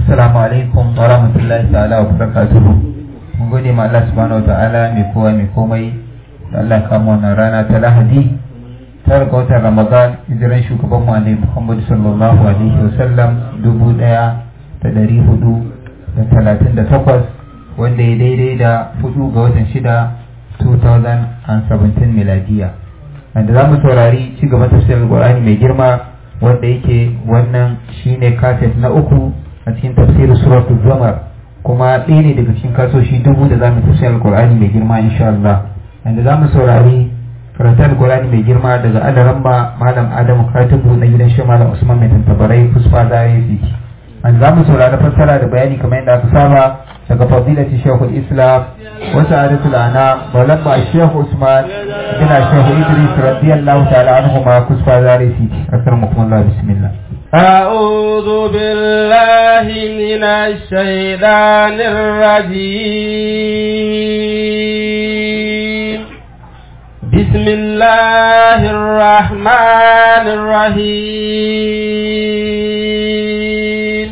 Assalamu alaikum wa rahmatullahi ta'ala wa barakatuhu. Mun gode ma Allah subhanahu wa ta'ala mai kowa mai komai da Allah kama wannan rana ta Lahadi. Tara ga watan Ramadan hijiran shugaban mu Annabi Muhammad sallallahu alaihi wa sallam dubu ɗaya da ɗari hudu da talatin da takwas wanda ya daidai da hudu ga watan shida 2017 miladiya. Wanda za mu saurari ci gaba tafsirin Qur'ani mai girma wanda yake wannan shine kaset na uku a cikin tafsirin suratul Zumar kuma ɗaya ne daga cikin kasoshi dubu da za mu tafsirin Al-Qur'ani mai girma insha Allah wanda za mu saurari karantar Al-Qur'ani mai girma daga Alaramba Malam Adamu Katibu na gidan shi Malam Usman Mai Tantabarai Kusfa Zare City wanda za mu saurari fassara da bayani kamar yadda aka saba daga fadilati Sheikhul Islam wa sa'adatul ana Maulana Sheikh Usman bin Sheikh Idris radiyallahu ta'ala anhu ma Kusfa Zare City akramakum Allah bismillah أعوذ بالله من الشيطان الرجيم بسم الله الرحمن الرحيم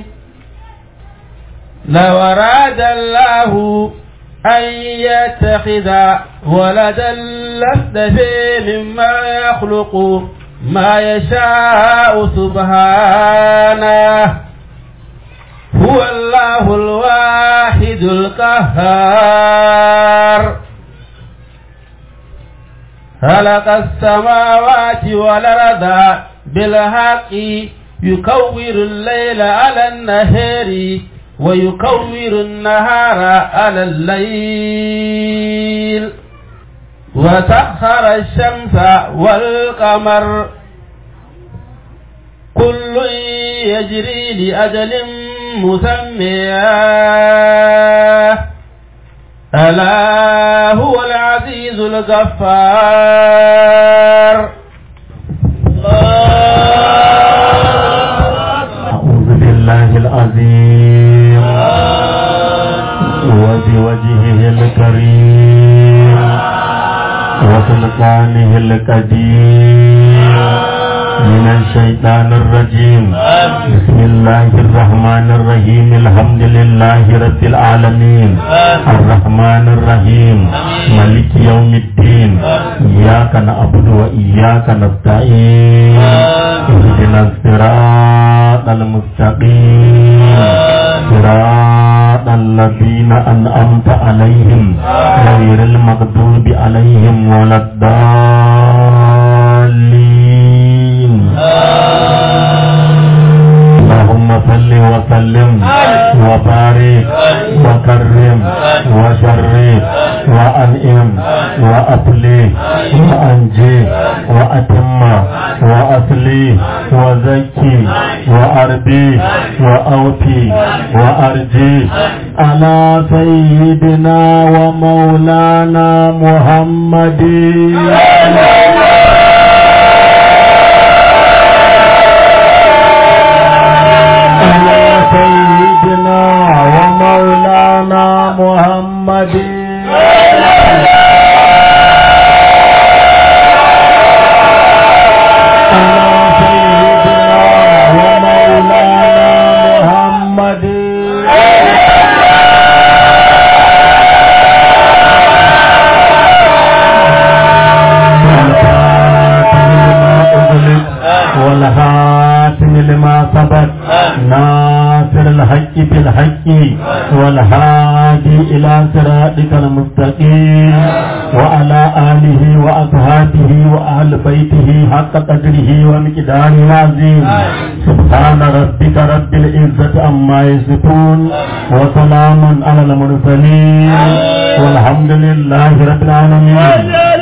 لو أراد الله أن يتخذ ولدا لاستفي مما يخلق ما يشاء سبحانه هو الله الواحد القهار خلق السماوات والأرض بالحق يكور الليل على النهار ويكور النهار على الليل وسخر الشمس والقمر كل يجري لأجل مسمى ألا هو العزيز الغفار أعوذ بالله العظيم وبوجهه الكريم وسلطانه القديم من الشيطان الرجيم بسم الله الرحمن الرحيم الحمد لله رب العالمين الرحمن الرحيم ملك يوم الدين إياك نعبد وإياك نستعين اهدنا الصراط المستقيم صراط الذين أنعمت عليهم غير المغضوب عليهم ولا الضالين اللهم صل وسلم وبارك وكرم وشرف وأنئم وأطلي وأنجي وأتم وأصلي وزكي وأربي وأوفي وأرجي على سيدنا ومولانا محمد على سيدنا ومولانا محمد على سيدنا ومولانا محمد والهاتم لما سبق ناصر الحق بالحق والهادي إلى صراطك المستقيم وعلى آله وأصحابه وأهل بيته حق قدره ومقداره العظيم سبحان ربك رب العزة عما يصفون وسلام على المرسلين والحمد لله رب العالمين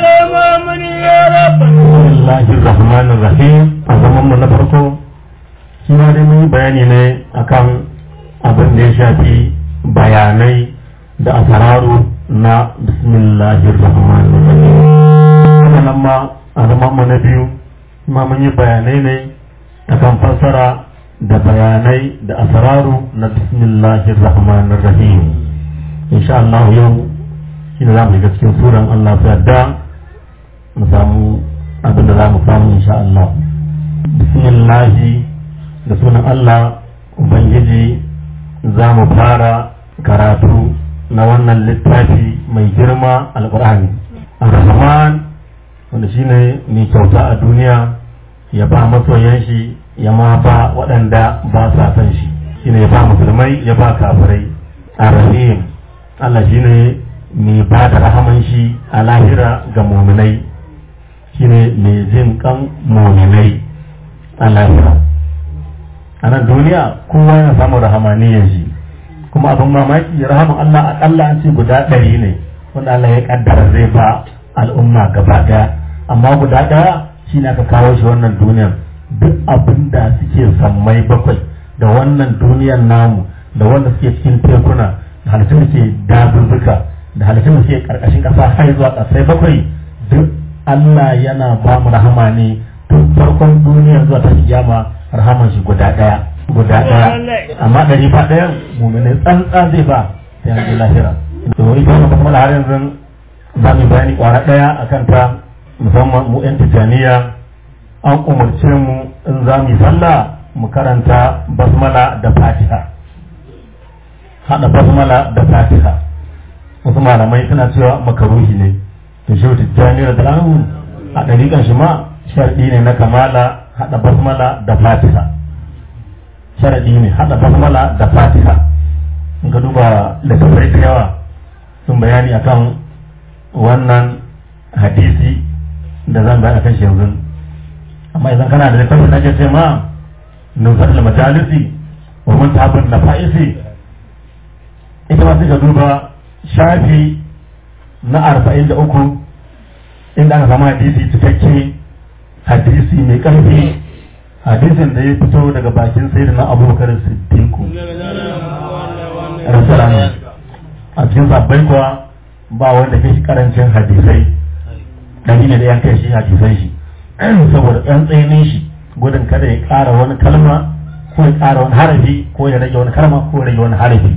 Bismillahir Rahmanir Rahim a zaman mu na farko shi ma dai mun yi bayani ne akan abin da ya shafi bayanai da asararu na Bismillahir Rahmanir Rahim sannan ma a zaman mu na biyu ma mun yi bayanai ne akan fassara da bayanai da asararu na Bismillahir Rahmanir Rahim insha Allah yau shi ne za mu shiga cikin suran Allah su yarda mu samu abin da za mu samu insha Allah bismillahi da sunan Allah ubangiji za mu fara karatu na wannan littafi mai girma alkur'ani ar-rahman wanda shine mai kyauta a duniya ya ba masoyan shi ya ma ba waɗanda ba sa san shi shine ya ba musulmai ya ba kafirai ar-rahim Allah shine mai ba da rahaman shi a lahira ga muminai shine mai jin kan muminai a lahira a nan duniya kowa yana samun rahamaniyar shi kuma abin mamaki rahaman Allah akalla an ce guda ɗari ne wanda Allah ya kaddara zai ba al'umma gaba daya amma guda daya shi ne aka kawo shi wannan duniyar duk abin da suke sammai bakwai da wannan duniyar namu da wanda suke cikin tekuna da halittun da ke dazuzzuka da halittun da suke karkashin kasa har zuwa kasai bakwai duk Allah yana ba mu rahama ne tun farkon duniyar zuwa ta kiyama rahaman shi guda daya guda daya amma ɗari ba ɗayan mumini tsantsa zai ba sai an ji lahira to ita wannan kuma har yanzu za mu bayani kwara daya akan ta musamman mu yan tijaniya an umarce mu in za mu yi sallah mu karanta basmala da fatiha hada basmala da fatiha wasu malamai suna cewa makaruhi ne to shi tijjani da dalamu a ɗariƙan shi ma sharɗi ne na kamala hada basmala da fatiha sharadi ne hada basmala da fatiha in ka duba littattafai da yawa sun bayani akan wannan hadisi da zan bayar akan shi yanzu amma idan kana da littafin da ke ce ma nusar da majalisi wa mun tabin da fa'isi ita ma sai ka duba shafi na arba'in da uku inda aka samu hadisi cikakke hadisi mai ƙarfi hadisin da ya fito daga bakin sai na abubakar siddiqu rasulanu a cikin sabbai kuwa ba wanda ke shi karancin hadisai ɗari ne da yan kai shi hadisai shi saboda ɗan tsainin shi gudun kada ya ƙara wani kalma ko ya ƙara wani harafi ko ya rage wani kalma ko ya rage wani harafi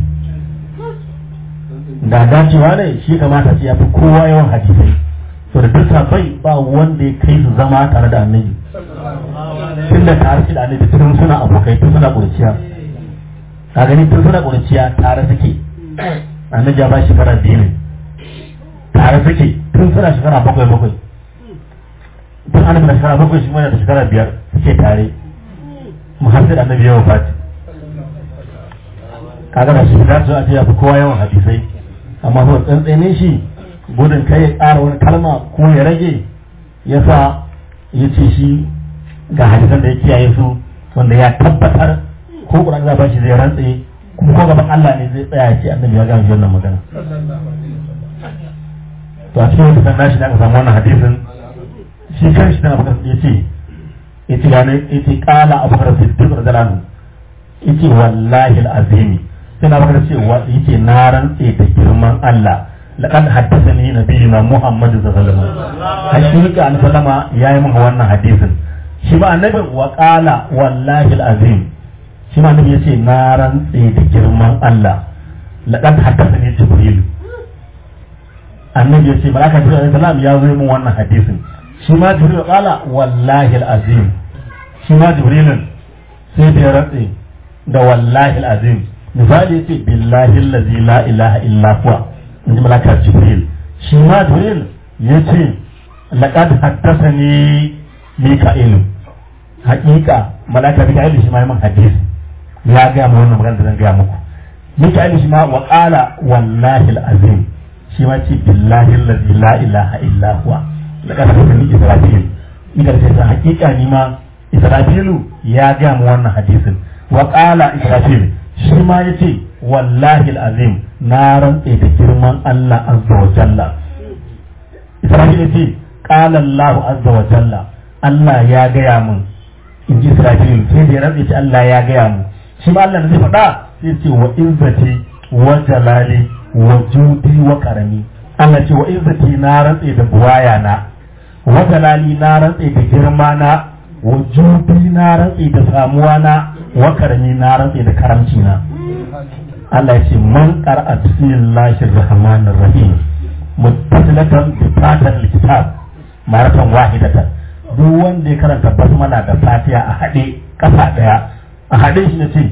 da dacewa ne shi kamata ce ya fi kowa yawan hadisai to da duk sabai ba wanda ya kai su zama tare da annabi tun da tare shi da annabi tun suna abokai tun suna ƙurciya a gani tun suna ƙurciya tare suke annabi ya ba shekara biyu ne tare suke tun suna shekara bakwai bakwai tun annabi na shekara bakwai shi mana da shekara biyar suke tare mu har sai da annabi ya wafati kaga da shi da su a ce ya fi kowa yawan hadisai amma kuma tsantsanin shi gudun kai ya ƙara wani kalma ko ya rage ya sa ya ce shi ga hadisan da ya kiyaye su wanda ya tabbatar ko ƙuran za ba shi zai rantse kuma ko gaban Allah ne zai tsaya ce annabi ya gama wannan magana to a cikin wata nashi da aka samu wannan hadisin shi kan shi tana bakar ya ce ya ce gane ya ce ƙala abu bakar siddiq radiyallahu ya ce wallahi al'azimi sai na bakar ce ya ce na rantse da girman Allah لقد حدثني نبينا محمد صلى الله عليه وسلم حقيقة أن سلم يا من وانا حديث شما النبي وقال والله العظيم شما النبي يسي نارا سيد جرمان الله لقد حدثني جبريل النبي يسي ملاك جبريل عليه السلام يا من وانا حديث شما جبريل قال والله العظيم شما جبريل سيد رأسي da wallahi al'azim misali yace billahi allazi la ilaha illa huwa in ji malaka jibril shi ma jibril ya ce laqad haddathani mika'il haƙiƙa malaka mika'il shi ma yayin hadisi ya ga mu wannan magana da zan ga muku mika'il shi ma wa qala wallahi alazim shi ma ce billahi allazi la ilaha illa huwa laqad haddathani israfil idan sai haƙiƙa ni ma israfilu ya ga mu wannan hadisin wa qala israfil shi ma yace wallahi alazim na rantse da girman Allah azza wa jalla Isra'ila ce qala Allah azza wa jalla Allah ya gaya mun in ji Isra'il sai da ya rantse ce Allah ya gaya mun shi ma Allah da zai faɗa sai ce wa izzati wa jalali wa judi wa karami Allah ce wa izzati na rantse da buwaya na wa jalali na rantse da girma na wa judi na rantse da samuwa na wa karami na rantse da karamci na Allah ya ce man qara'a bismillahir rahmanir rahim muttasilatan bi fatal kitab maratan wahidatan duk wanda ya karanta basmala da fatiha a hade kafa daya a hade shi ne ce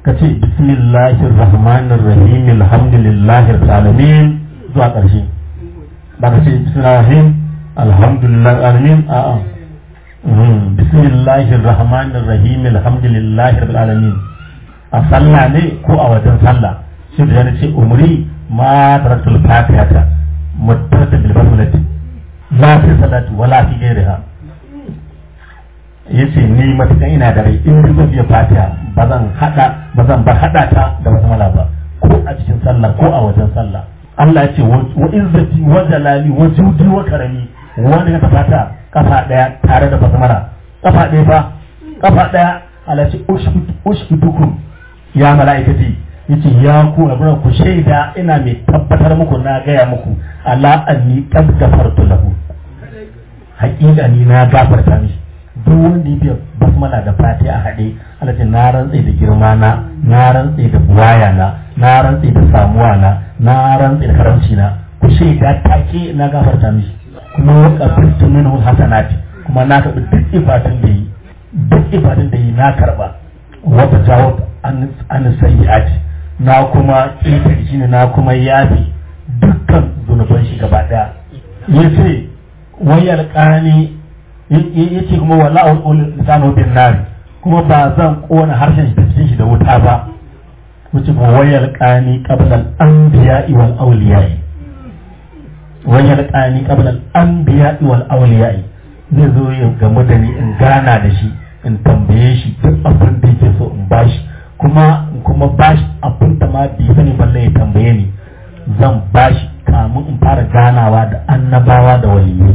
ka ce bismillahir rahmanir rahim alhamdulillahi rabbil alamin zuwa ƙarshe ba ka ce bismillahir rahim alhamdulillahi alamin a'a bismillahir rahmanir rahim alhamdulillahi rabbil alamin a sallah ne ko a wajen sallah shi da yana ce umri ma taratul fatihata mutarata bil basmalati la fi salati wala fi ghairiha yace ni matukan ina da rai in zan biya fatiha ba zan hada ba zan bar hada ta da basmala ba ko a cikin sallah ko a wajen sallah Allah ya ce wa izzati wa jalali wa judi wa karami wanda ya fata kafa daya tare da basmala kafa daya fa kafa daya Allah ya ce ushkutukum ya mala'ikati yace ya ku abuna ku shaida ina mai tabbatar muku na gaya muku ala anni qad gafartu lahu haƙiƙa ni na gafarta mishi duk wanda ya biya basmala da fati a haɗe Allah ce na rantse da girma na na rantse da buwaya na na rantse da samuwa na na rantse da karamci na ku shaida take na gafarta mishi kuma wa qabiltu minhu hasanati kuma na karɓi duk ibadun da yi duk ibadun da yi na karɓa wa tajawab an an sayyi'ati na kuma ƙetare shi ne na kuma yafi dukkan zunuban shi gaba ɗaya yace wayar ƙani ya ce kuma wala a wani lisanu bin nari kuma ba zan kona harshen shi da cikin shi da wuta ba wuce kuma wayar kani qabla al-anbiya'i wal awliya'i wayar kani qabla al-anbiya'i wal awliya'i zai zo ya gamu da ni in gana da shi in tambaye shi duk abin da yake so in bashi kuma in kuma bashi abin da ma bai sani balle ya tambaye ni zan bashi kamun in fara ganawa da annabawa da waliyai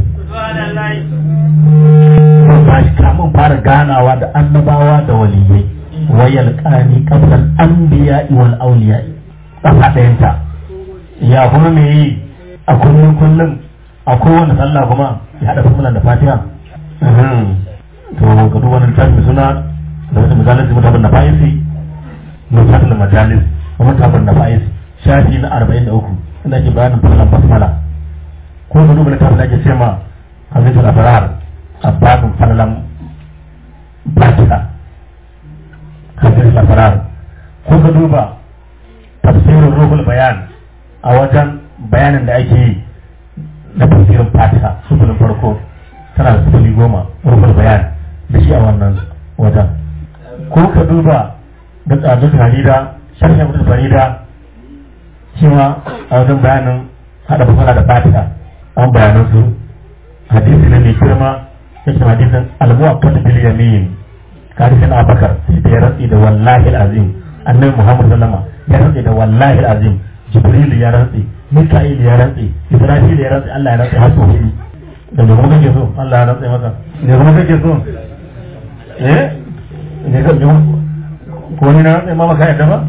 zan bashi kamun fara ganawa da annabawa da waliyai wayal qani qabla al-anbiya wal awliya kafa ɗayanta ya kuma me yi a kullum kullum a kowane sallah kuma ya hada fumulan da fatiha to ga duk wani littafi suna da wata majalis mutabin na fa'isi mutabin majalis mutabin na fa'isi shafi na arba'in da uku inda ake bayanin fumulan basmala ko ga duba littafin da ake ce ma hadisul asrar a babin falalan fatiha hadisul asrar ko ga duba tafsirin ruhul bayan a wajen bayanin da ake yi na tafsirin fatiha sufulin farko tana da sufuli goma ruhul bayan da shi a wannan wajen ko ka duba da tsadun farida sharhin abdul farida shi ma a wajen bayanin hada fasara da fatiha an bayanan su hadisi ne mai girma yake hadisin al-muwaqqat bil yamin hadisin abakar sai da ya rantsi da wallahi al-azim annabi muhammad sallama ya rantsi da wallahi al-azim jibril ya rantsi mika'il ya rantsi ibrahim ya rantsi Allah ya rantsi har sau hudu da me kuma kake so Allah ya rantsi maka ne kuma kake so eh ne ka ji ko ni na rantsi ma maka yadda ba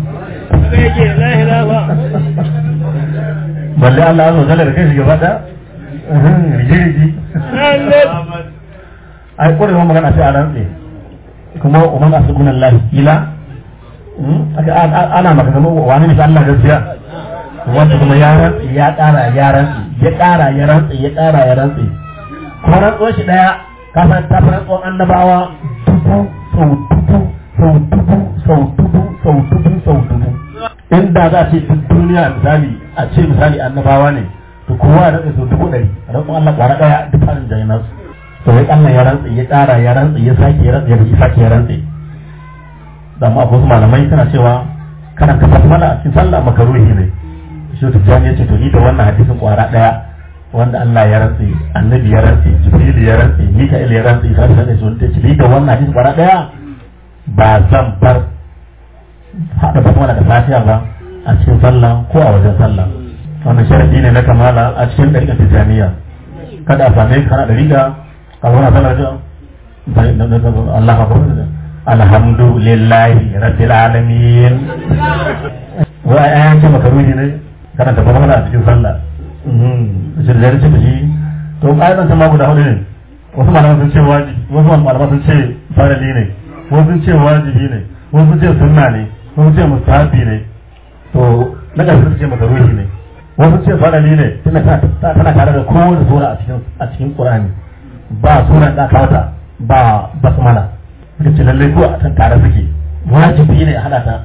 balle Allah ya zo da kai shi gaba da rigi-rigi ai kwarewa magana sai a rantse kuma umar a sukunan lahi ila ana maka zama wani nufi Allah gaskiya wanda kuma ya rantse ya ƙara ya rantse ya ƙara ya rantse ya ƙara ya rantse kuma rantsuwar shi ɗaya kasa ta fi rantsuwar annabawa dubu sau dubu sau dubu sau dubu sau dubu sau dubu inda za a ce duk duniya misali a ce misali annabawa ne to kowa ya rantsa sau dubu ɗari rantsuwar Allah ƙwara ɗaya duk farin jayinan su to ya Allah ya rantsa ya ƙara ya rantsa ya sake ya rantsa ya sake ya rantsa da ma wasu malamai suna cewa kana ka basmala a cikin sallah makaruhi ne shi to jani yace to ni da wannan hadisin ƙwara ɗaya wanda Allah ya rantsa annabi ya rantsa jibril ya rantsa mika'il ya rantsa isa da su ta ce ni da wannan hadisin ƙwara ɗaya ba zan bar haɗa basmala da fatiha ba a cikin sallah ko a wajen sallah wannan sharadi ne na kamala a cikin ɗariƙar tijjaniya kada a same ka kana ɗariƙa a wani sallar da Allah ka kuma alhamdulillahi rabbil alamin wa ayan ce maka ruhi ne kana da fara a cikin sallah shi da ce da shi to ƙa'idan ta ma guda hudu ne wasu malaman sun ce wajibi wasu malaman sun ce farali ne wasu sun ce wajibi ne wasu sun ce sunna ne wasu sun ce mustahabi ne to na ƙarshe sun ce maka ruhi ne wasu ce farali ne tana tana tare da kowace sura a cikin a cikin Qur'ani ba suran da aka wata ba basmala suka ce lallai ko a tare suke wajibi ne a hada ta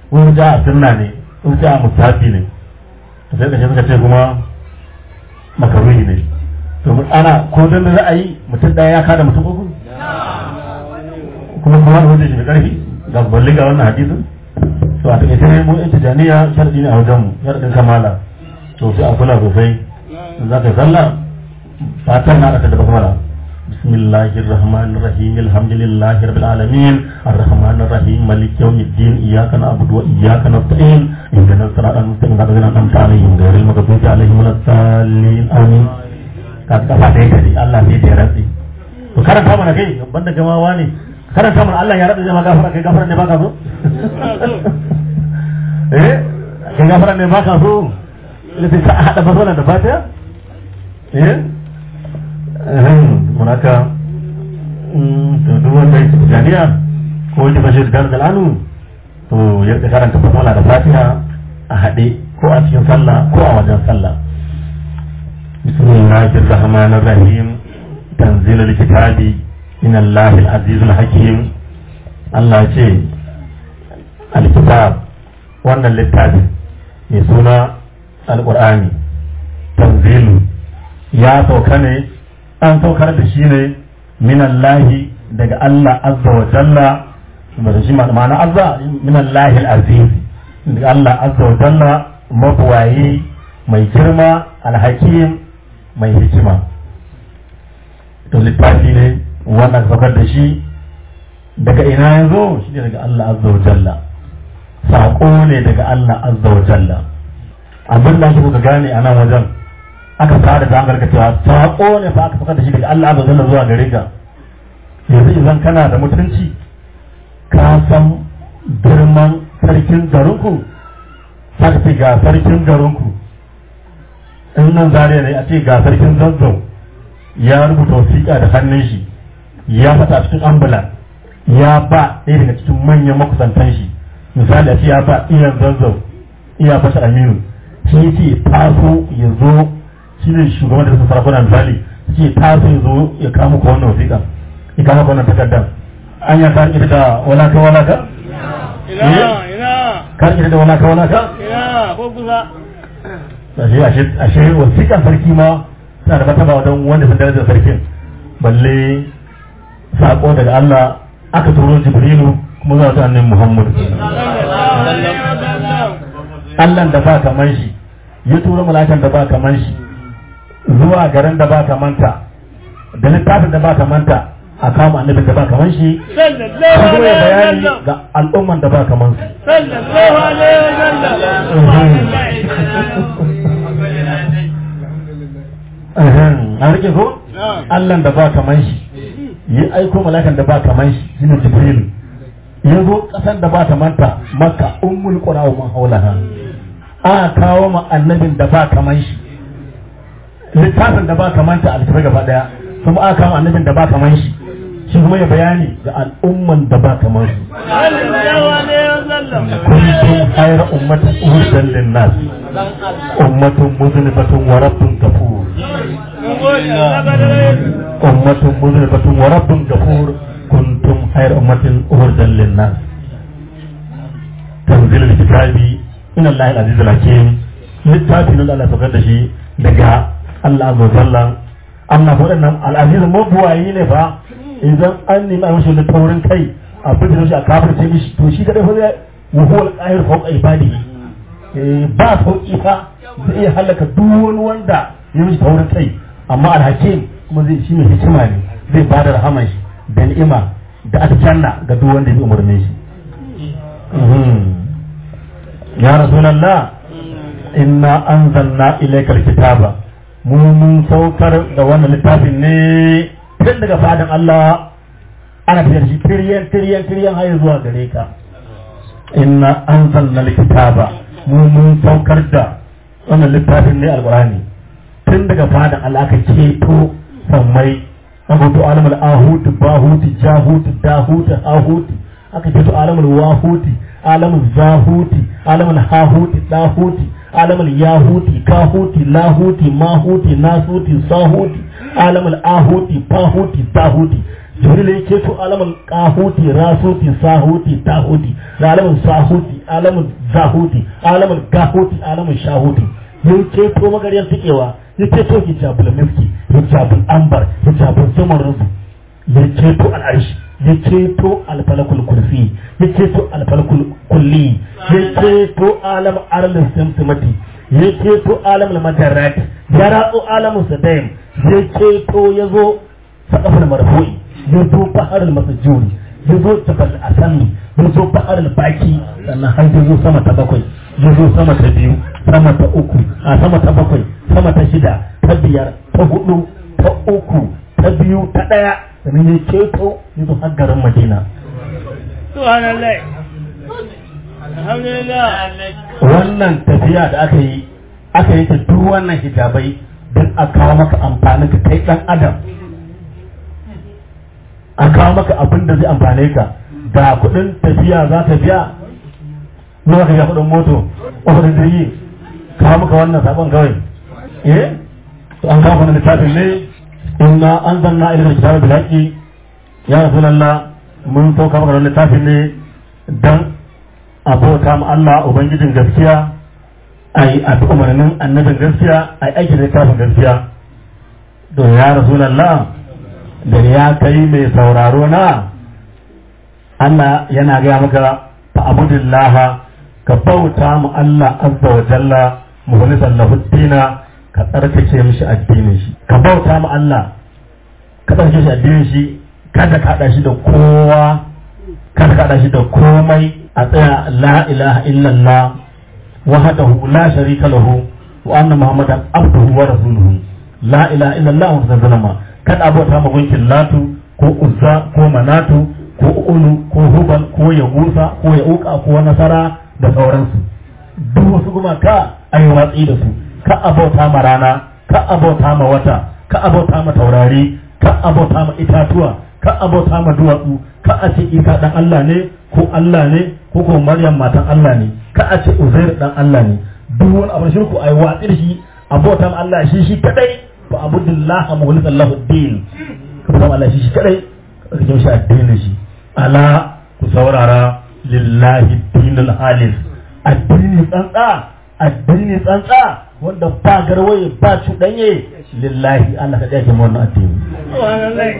wani ja a sunna ne wani ja a musafi ne to sai kashe suka ce kuma makaruhi ne to ana ko dan da za a yi mutum ɗaya ya kada mutum uku kuma kuma da wajen shi mai ƙarfi ga balle ga wannan hadisin to a take sai mu in tijaniya sharadi ne a wajen mu sharadin kamala to sai a kula sosai za ka sallah fatan na da basmala بسم الله الرحمن الرحيم الحمد لله رب العالمين الرحمن الرحيم مالك يوم الدين إياك نعبد وإياك نستعين اهدنا الصراط المستقيم صراط الذين أنعمت عليهم غير المغضوب عليهم ولا الضالين آمين ka kafa da yake ne Allah ne da ya rantsi to karanta mana kai banda jama'a ne karanta mana Allah ya rantsi zai ma gafara kai gafara ne baka so eh kai gafara ne baka so sai ka hada basala da fatiha eh munaka to duk wanda yake tijaniya ko yake bashir dar dalanu to ya rika karanta fasala da fatiha a haɗe ko a cikin sallah ko a wajen sallah bismillahir rahmanir rahim tanzil alkitabi min allahil azizul hakim Allah ce alkitab wannan littafi mai suna alqur'ani tanzilu ya sauka ne an saukar da shi ne minallahi daga Allah azza wa jalla da shi ma'ana azza minallahi al-aziz daga Allah azza wa jalla mabuwaye mai girma alhakim mai hikima to littafi ne wannan saukar da shi daga ina ya zo shi ne daga Allah azza wa jalla saƙo ne daga Allah azza wa jalla abin da kuka gane a nan wajen aka fara da hangar cewa saƙo ne fa aka saka da shi daga Allah azza wa zuwa gare ka yanzu idan kana da mutunci ka san girman sarkin garinku ka ce ga sarkin garinku in nan zare ne a ce ga sarkin zazzau ya rubuta wasiƙa da hannun shi ya fata cikin ambulan ya ba ɗaya daga cikin manyan makusantan shi misali a ce ya ba iyan zazzau iya fashe aminu shi ce taso ya zo shi ne shugaban da suka sarakuna misali ce taso ya zo ya kama ko wannan wasiƙa ya kama ko wannan takardar an ya kan ita da walaka walaka ina ina kan ita da walaka walaka ina ko kusa ashe ashe ashe wasiƙan sarki ma tana da mataba wajen wanda sun darajar sarkin balle sako daga Allah aka turo Jibrilu kuma zuwa ta annabi Muhammad Allah da ba kaman shi ya turo mala'ikan da ba kaman shi zuwa garin da ba kamanta da littafin da ba kamanta a kama annabin da ba kaman shi sallallahu kuma ya alaihi bayani wasallam ga al'umman da ba kaman su sallallahu alaihi wasallam an rike ko Allah da ba kaman shi yi aiko mala'ikan da ba kaman shi shine Jibril ya zo kasan da ba ta manta makka ummul qura wa man haulaha a kawo ma annabin da ba kaman shi littafin da ba kamanta a littafin gaba daya kuma aka kawo annabin da ba kaman shi shi kuma ya bayani ga al'umman da ba kaman su sallallahu alaihi wasallam kuntum khayra ummatin urdan lin-nas ummatun muzlimatun wa rabbun ghafur mun gode Allah ka dare ummatun muzlimatun wa rabbun ghafur kuntum khayra ummatin urdan lin-nas tanzil al-kitabi inna allahi al-aziz al-hakim littafi nan da Allah ya saukar da shi daga Allah azza wa jalla amma waɗannan al-aziz mabuwayi ne fa idan an nemi a mashi taurin kai a bidin shi a kafirce mishi to shi kadai fa zai wa huwa al-qahir fawqa ibadihi Eh, ba sauki fa zai iya halaka duk wani wanda ya mishi taurin kai amma al-hakim kuma zai shi mai hikima ne zai bada rahaman shi da ni'ima da aljanna ga duk wanda ya umarne shi Mhm. ya rasulallah inna anzalna ilayka alkitaba mu mun saukar da wannan littafin ne tun daga fadan Allah ana tafiyar shi tiryan tiryan tiryan har zuwa gare ka inna anzalna alkitaba mu mun saukar da wannan littafin ne alqur'ani tun daga fadan Allah aka ceto sammai abutu alamul ahuti bahuti jahuti dahuti ahuti aka ceto alamul wahuti alamul zahuti alamul hahuti dahuti alamul yahuti kahuti lahuti mahuti nasuti sahuti alamul ahuti fahuti zahuti jibril ya keto alamun kahuti rasuti sahuti tahuti da alamun sahuti alamun zahuti alamun gahuti alamun shahuti ya keto magariyar tikewa ya keto hijabul miski hijabul ambar hijabul zumarrudu ya keto al'arshi ya ceto alfalakul kursi ya ceto alfalakul kulli ya ceto alam arlin simsimati ya ceto alam madarrat ya ratso alamun sadaim ya ceto ya zo sakafin marfu'i ya zo bahar masajuri ya zo jabal asami ya zo bahar baki sannan har ya zo sama ta bakwai ya zo sama ta biyu sama ta uku a sama ta bakwai sama ta shida ta biyar ta hudu ta uku ta biyu ta daya sannan ya ceto ya zo har garin madina subhanallah alhamdulillah wannan tafiya da aka yi aka yi ta duk wannan hijabai don a kawo maka amfani ka kai dan adam a kawo maka abin da zai amfane ka ga kudin tafiya za ta biya nawa ka ga kudin moto kudin jirgi kawo maka wannan sabon kawai eh to an kawo wannan littafin ne inna anzalna ilayka kitaba bil haqqi ya rasulullah mun sauka maka wannan littafin ne dan abota ma Allah ubangijin gaskiya ai a umarnin annabin gaskiya ai aiki da littafin gaskiya to ya rasulullah da ya kai mai sauraro na Allah yana gaya maka fa abudillah ka bauta mu Allah azza wa jalla mukhlisan lahu dina ka tsarkake mishi addinin shi ka bauta mu Allah ka tsarkake shi addinin shi kada ka hada shi da kowa kada ka hada shi da komai a tsaya la ilaha illallah wahdahu la sharika lahu wa anna muhammadan abduhu wa rasuluhu la ilaha illallah wa sallama kada abota ma gunkin latu ko uzza ko manatu ko ulu ko hubal ko yagusa ko yauka ko nasara da sauransu duk wasu gumaka a yi watsi da su ka abota ma rana ka abota ma wata ka abota ma taurari ka abota ma itatuwa ka abota ma duwatsu ka a ce isa dan Allah ne ko Allah ne ko ko Maryam matan Allah ne ka a ce Uzair dan Allah ne duk wani abin shirku a yi watsi da shi abota ma Allah shi shi kadai fa abudullaha mukhlishan lahu din ka fara Allah shi shi kadai ka ce shi addinin shi ala ku saurara lillahi dinul halis addini tsantsa addini tsantsa wanda ba garwaye ba cuɗanye lillahi Allah ka ɗaya ke wannan addini subhanallah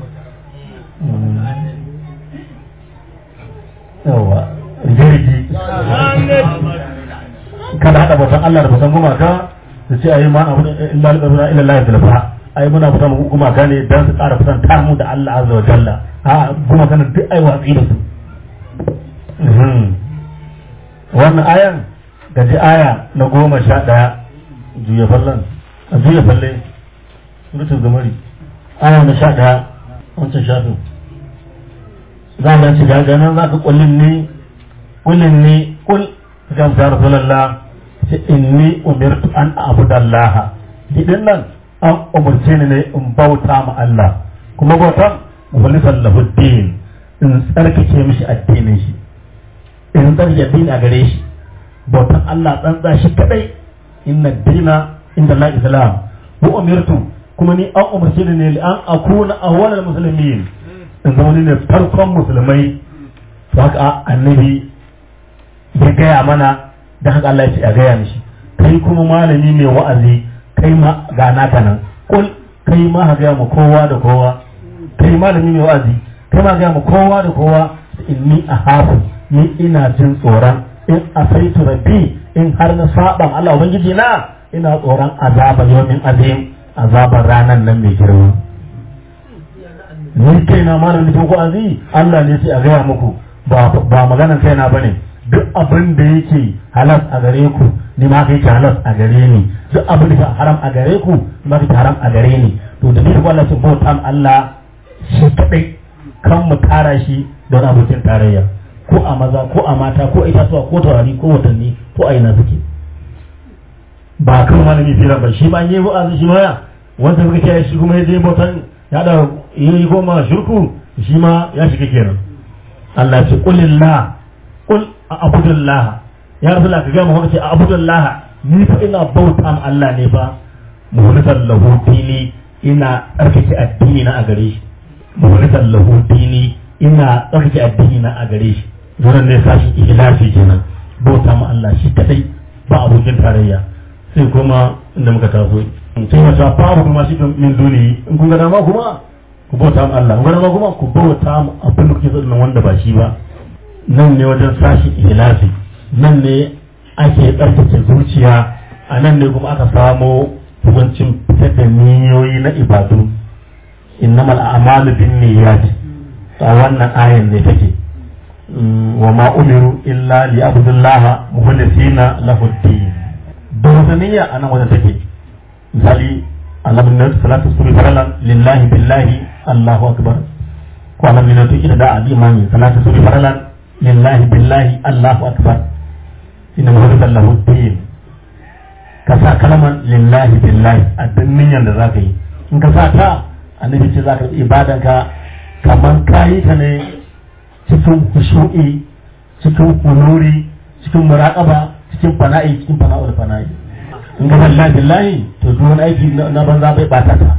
yawa jirgi alhamdulillah kada haɗa bautan Allah da bautan gumaka su ce ayi ma abu illa illa illa Allah zulfa ai muna bautan gumaka ne dan su ƙara kusan mu da Allah azza wa jalla a gumaka ne duk ai watsi da su Mhm. wannan ayan gaji aya na goma sha ɗaya juya fallan a juya falle rutun zamari aya na sha ɗaya wancan shafin za ka ci gaga nan za ka kullin ne kullin ne kul ga ta rasulullah ce inni umirtu an abudallah idan nan an umurce ni ne in bauta ma Allah kuma bautan mukhlisan lahu din in tsarkake mishi addinin shi in tsarkake addini a gare shi bautan Allah tsantsa shi kadai inna dina inda la islam wa umirtu kuma ni an umarce ni ne an akuna awwalal muslimin in zama ni ne farkon musulmai to haka annabi ya gaya mana da haka Allah ya ce a gaya mishi kai kuma malami mai wa'azi kai ma ga naka nan kul kai ma ha gaya mu kowa da kowa kai malami mai wa'azi kai ma gaya mu kowa da kowa inni ahafu ni ina jin tsoron in asaitu rabbi in har na saban Allah ubangiji na ina tsoron azaba yawmin azim azabar ranan nan mai girma ni kaina malam da ko azi Allah ne sai a gaya muku ba ba maganan kaina bane duk abin da yake halas a gare ku ni ma kai halas a gare ni duk abin da yake haram a gare ku ni ma kai haram a gare ni to da duk Allah sun bauta Allah shi kadai kan mu tara shi don abokin tarayya ko a maza ko a mata ko itatuwa ko taurari ko watanni ko a ina suke ba kan malami filan ba shi ba yi wa'azi shi ma wanda suka kiyaye shi kuma ya je bautan ya da yi goma shirku shi ma ya shiga kenan Allah ce kulillah kul a abudullah ya rasu ka gama haka ce a abudullah ni fa ina bauta ma Allah ne fa muhlisan lahu dini ina tsarkake addini na a gare shi mawalitan lahu dini ina tsarki addini na a gare shi zuwan ne sashi ikhlasi kenan bauta ma Allah shi kadai ba abokin tarayya sai kuma inda muka taso sai mata babu kuma shi min duni in kun ga dama kuma ku bauta ma Allah in kun ga dama kuma ku bauta ma abin da kuke so nan wanda ba shi ba nan ne wajen sashi ikhlasi nan ne ake tsarkake zuciya a nan ne kuma aka samo hukuncin fitar da niyoyi na ibadu innamal a'malu bin niyyat a wannan ayan ne take wa ma umiru illa li abdullah mukhlisina lahu din da niyya a nan wajen take misali annabi ne salatu subhi faralan lillahi billahi allahu akbar ko annabi ne to ida da al-imami salatu subhi faralan lillahi billahi allahu akbar inna mukhlisan lahu din ka sa kalmar lillahi billahi a duk niyyar da zaka yi in ka sa ta annabi ce zaka yi ibadanka kamar kayi ta ne cikin khushu'i cikin kunuri cikin muraqaba cikin fana'i cikin fana'ul fana'i in ka lillahi billahi to duk wani aiki na banza bai bata ta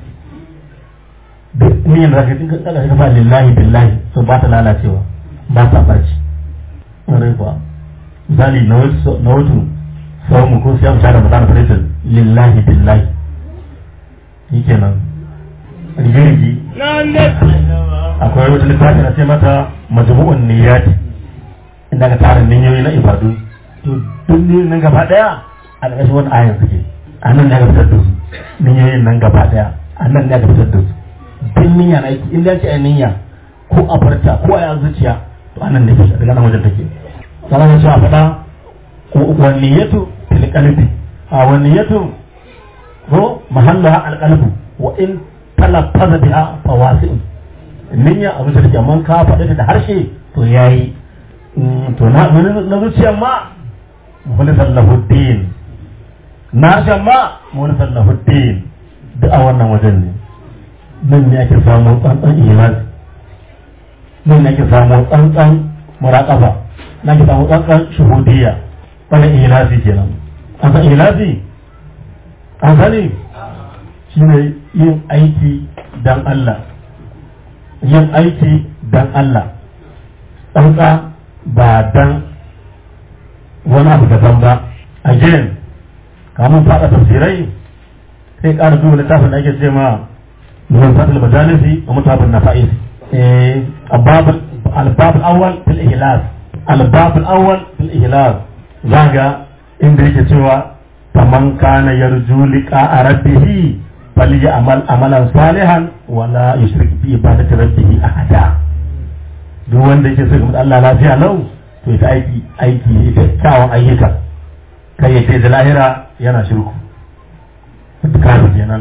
duk niyyar da zaka yi ka ka sa lillahi billahi to ba ta lalacewa ba ta barci ƙwarai kuwa misali na wato sau mu ko sai mu tare mutane faritin lillahi billahi shi kenan rigirgi akwai wata littafi na ce mata majmu'un niyyati inda ka tara niyyoyi na ibadu to duk niyyoyin nan gaba daya a ƙarƙashin wani ayan suke a nan ne ka fitar da su niyyoyin nan gaba daya a nan ne ka fitar da su duk niyya na aiki inda ce a niyya ko a farta ko a zuciya to a nan ne ke daga nan wajen take sannan ya ce a faɗa والنية في القلب والنية هو محلها القلب وإن تلفظ بها فواسع niyya abu da take amma ka faɗi da harshe to yayi to na na zuciya ma mukhlisan lahu din na harshen ma mukhlisan lahu din duk a wannan wajen ne nan ne ake samu tsantsan imani nan ne ake samu tsantsan muraqaba nan ake samu tsantsan shuhudiyya wani ilasi kenan an san ilasi an sani shi ne yin aiki dan Allah yin aiki dan Allah tsantsa ba dan wani abu daban ba again kamun faɗa tafsirai sai ƙara duba littafin da ake ce ma mun fatul majalisi wa mutafin nafa'is eh albab al-awwal fil ihlas albab al-awwal fil ihlas zaga inda yake cewa faman kana yarju liqa rabbih falyamal amalan salihan wala yushrik bi ibadati rabbih ahada duk wanda yake so ga Allah lafiya lau to ita aiki aiki ita kyawun ayyuka kai ya ce da lahira yana shirku kafin kenan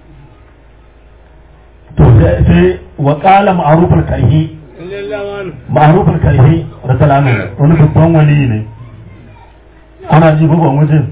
to sai wa qala ma'ruful karhi ma'ruful karhi rasulanu wani babban wali ne ana ji bugun wajen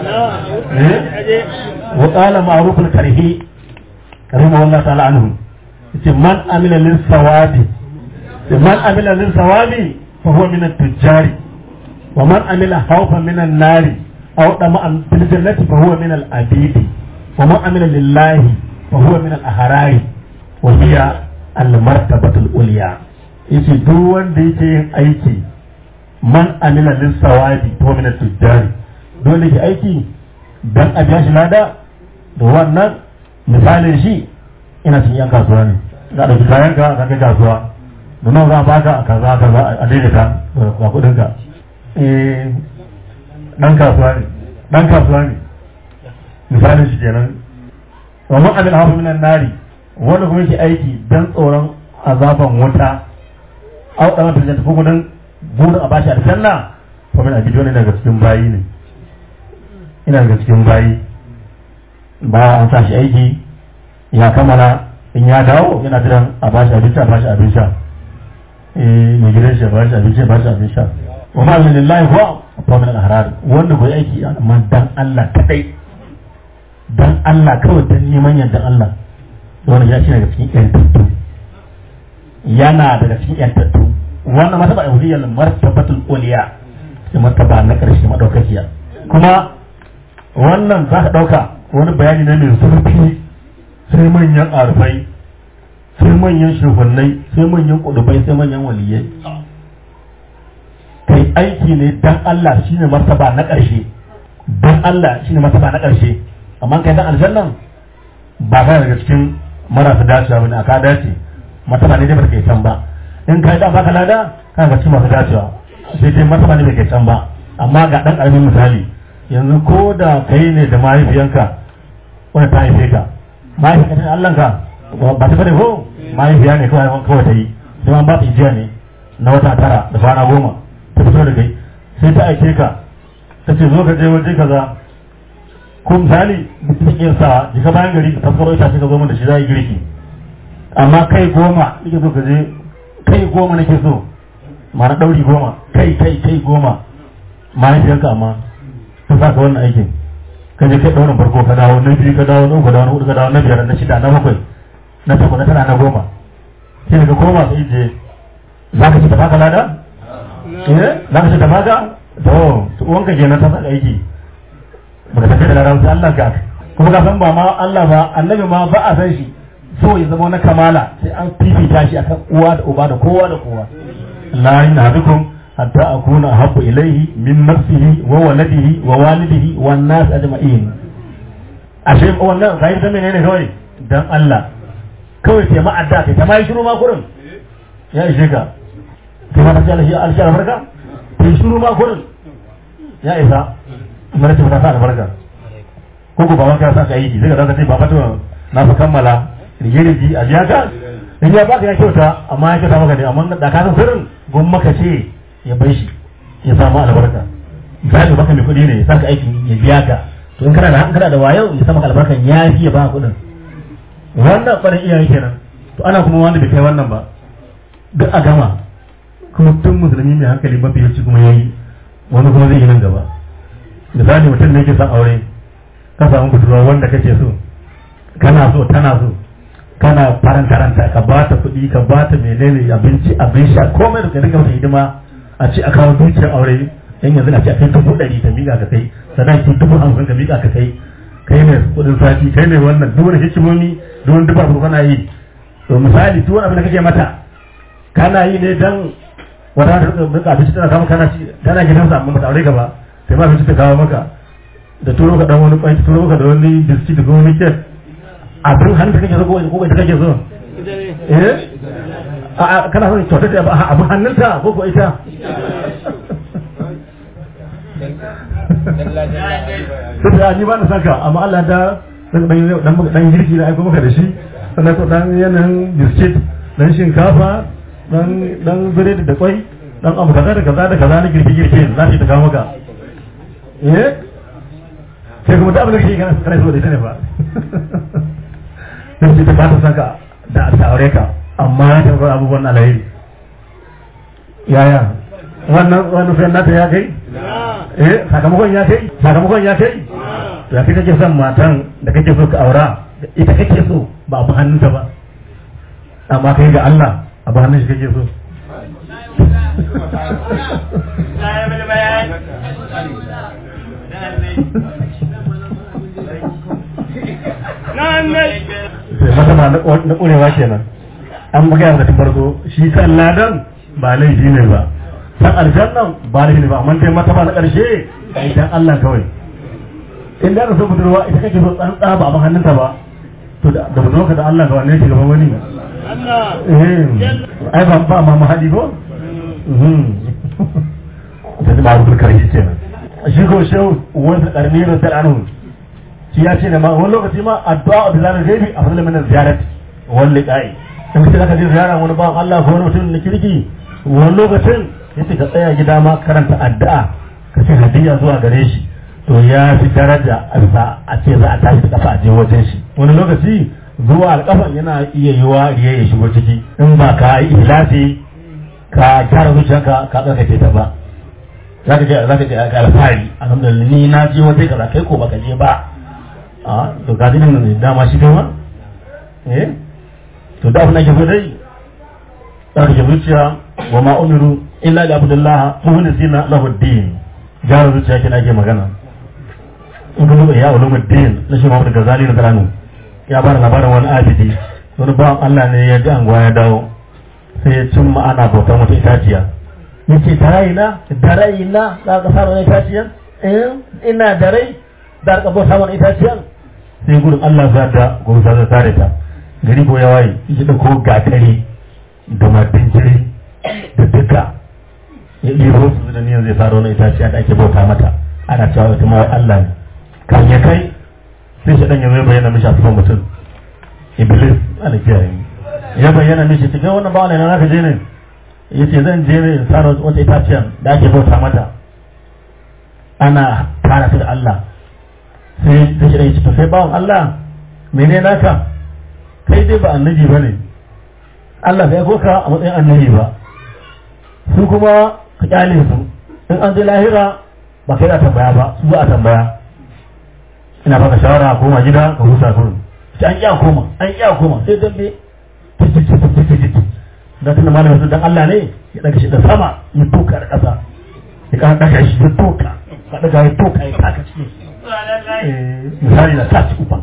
wa qala ma'ruf al-karhi karima wallahu ta'ala anhu yace man amila lil sawabi man amila lil sawabi fa huwa min at-tujari wa man amila khawfan min an-nari aw dama'an fil jannati fa huwa min al-abidi wa man amila lillahi fa huwa min al-ahrari wa hiya al-martabatu al-ulya yace duk wanda yake yin aiki man amila lil sawabi ko min tujjari dole ki aiki dan a biya shi lada da wannan misalin shi ina cikin yan kasuwa ne za da kayan ka ka kai kasuwa da nan za a baka a kaza kaza a daidaita da kudin ka eh dan kasuwa ne dan kasuwa ne misalin shi kenan wa man amila hafu minan nari wanda kuma yake aiki dan tsoron azaban wuta au dan ta ko gudun burin a bashi aljanna fa min abidi wani daga cikin bayi ne ina daga cikin bayi ba an sa shi aiki ya kammala in ya dawo yana jiran a bashi abinci a bashi abin sha eh mai gidan shi a bashi abinci a bashi abin sha wa ma min lillahi huwa fa min al-ahrar wanda bai aiki amma dan Allah kadai dan Allah kawai dan neman yardan Allah wannan ya shi daga cikin yantattu yana daga cikin yantattu wannan martaba ihudiyya martabatul uliya da martaba na karshe madaukakiya kuma wannan za ka dauka wani bayani ne mai zurfi sai manyan arfai sai manyan shugunnai sai manyan kudubai sai manyan waliyai kai aiki ne dan Allah shine martaba na ƙarshe dan Allah shine martaba na ƙarshe amma kai dan aljannan ba ka daga cikin marasa dacewa bane aka dace martaba ne dai ba kai can ba in kai da baka lada kana ga cikin masu dacewa sai dai martaba ne bai kai can ba amma ga dan karamin misali yanzu ko da kai ne da mahaifiyanka wanda ta haife ka mahaifiyanka ne Allah ka ba ta bane ko mahaifiya ne kawai kawai ta yi sai an ba ta ijiya ne na wata tara da kwana goma ta fito da kai sai ta aike ka ta ce zo ka je waje kaza ko misali mutum ya sa jika bayan gari ka taskaro ita ce ka zo mun da shi za yi girki amma kai goma nake so ka je kai goma nake so ma'ana ɗauri goma kai kai kai goma mahaifiyarka amma ta sa ka wannan aikin ka je kai ɗaurin farko ka dawo na biyu ka dawo na uku ka dawo na hudu ka dawo na biyar na shida na bakwai na takwas na tara na goma sai daga koma ka ije za ka ci ta baka lada eh za ka ci ta baka to wanka kenan ta saka aiki baka tafi da lada sai Allah ka kuma ka san ba ma Allah ba annabi ma ba a san shi so ya zama na kamala sai an fifita shi akan uwa da uba da kowa da kowa la yanadukum hatta akuna ahabbu ilayhi min nafsihi wa waladihi wa walidihi wan nas ajma'in ashe wannan zai da menene kawai dan Allah kawai sai ma'adda kai ta mai shiru ma kurin ya ishe ka kai ma ta ce alshi alshi albarka kai shiru ma kurin ya isa mara ce ta sa albarka ko ko baban ka sa ka yi sai ka zaka ce baba to na fa kammala rigirigi a biya ka in ya baka ya kyauta amma ya kyauta maka ne amma da ka san sirrin gun maka ce ya bai shi ya samu albarka misali baka mai kuɗi ne ya saka aiki ya biya ka to in kana da kana da wayo ya samu albarkan ya fi ya ba kuɗin wannan ɓarin iyaye kenan to ana kuma wanda bai kai wannan ba duk a gama kuma tun musulmi mai hankali mafi yawanci kuma yayi wani kuma zai yi nan gaba misali mutum ne ke son aure ka samu budurwa wanda kake so kana so tana so kana farantaranta ka ba ta kuɗi ka ba ta menene abinci abin sha komai da ka dinga mata hidima a ce a kawo dukiyar aure yan yanzu a ce a kai dubu ɗari ka miƙa ka kai sannan ki dubu hamsin ka miƙa ka kai kai ne kuɗin sati kai ne wannan duk wani hikimomi duk wani dubar kana yi to misali duk wani abin da kake mata kana yi ne dan wata ta rika abinci tana kawo kana ci tana gidansa amma bata aure ka ba sai ma abinci ta kawo maka da turo ka dan wani kwai ta turo maka da wani biskit da wani kek abin hannun kake so ko ko ita kake so eh a kana son kyautar da abin hannunta ko ko ita sai da ni ba na saka amma Allah da dan dan dan girki da aiko maka da shi sannan ko dan yanayin biskit dan shinkafa dan dan biredi da kwai dan abu kaza da kaza da kaza na girki girki za ta kawo maka eh sai kuma da abin da kake kana kana so da ita ne fa sai ce ta ba ta saka da ta aure ka amma ya taɓa abubuwan alheri yaya wannan wannan sai nata ya kai eh sakamakon ya kai sakamakon ya kai to ya kai kake son matan da kake so ka aura ita kake so ba abu hannunta ba amma kai ga Allah abu hannun shi kake so sai mata ma na ƙurewa kenan an magana da tun farko shi kan ladan ba laifi ne ba san aljannan ba laifi ne ba amma dai mata ba na ƙarshe idan Allah kawai in da ka so budurwa ita kake so tsantsa ba abin hannunta ba to da budurwa da Allah ga wanne shi gaban wani eh ai ba ba ma mahadi ko da ba rubul karshe kenan shi ko shehu wanda karni da sal'anu shi ya ce ne ma wani lokaci ma addu'a bi zanar gaibi a fadlan min ziyarat wal liqa'i in sai ka je ziyara wani bawan Allah ko wani mutum na kirki wani lokacin yace ka tsaya gida ma karanta addu'a ka ce hadiya zuwa gare shi to ya fi daraja a ce za a tashi da kafa a je wajen shi wani lokaci zuwa alƙafan yana iya yiwa riya ya shigo ciki in ba ka yi ihlasi ka gyara zuciyarka ka tsarkake ta ba za ka je za ka je ka alfahari alhamdulillah ni na je waje kaza kai ko baka je ba a to ga dinin ne dama shi kai ma eh to da abin da ke so dai tsarkake zuciya wa ma umiru illa li abdullah muhlisina lahu din gyara zuciya kina ke magana in ka duba ya ulumuddin na shi Muhammad Ghazali na Karanu ya bada labarin wani abidi wani bawan Allah ne ya ji anguwa ya dawo sai ya cimma ana bautan wata itaciya ya ce da raina da raina za ka samu wani itaciyan eh ina da rai da ka bauta wani itaciyan sai gudun Allah za da gobe za ta tare ta gari ko ya waye ya dauko gatari da martin jiri da duka ya ɗiro su da niyan zai fara wani itaciya da ake bauta mata ana cewa wata ma Allah ne kan ya kai sai shi dan ya zai bayyana mishi a cikin mutum iblis ana kiyaye ya bayyana mishi cikin wannan bawan ne na ka je ne ya ce zan je ne in fara wata itaciya da ake bauta mata ana tara ta da Allah sai sai shi dan ya ce to sai bawan Allah mene naka kai dai ba annabi bane Allah bai ko ka a matsayin annabi ba su kuma ka kyale su in an je lahira ba kai da tambaya ba su za a tambaya ina baka shawara a koma gida ka huta kurin sai an iya koma an iya koma sai dambe da tunda malamin su dan Allah ne ya daga shi da sama ya toka da ƙasa ya kan daga shi ya toka ka daga ya toka ya taka cikin misali na sace uban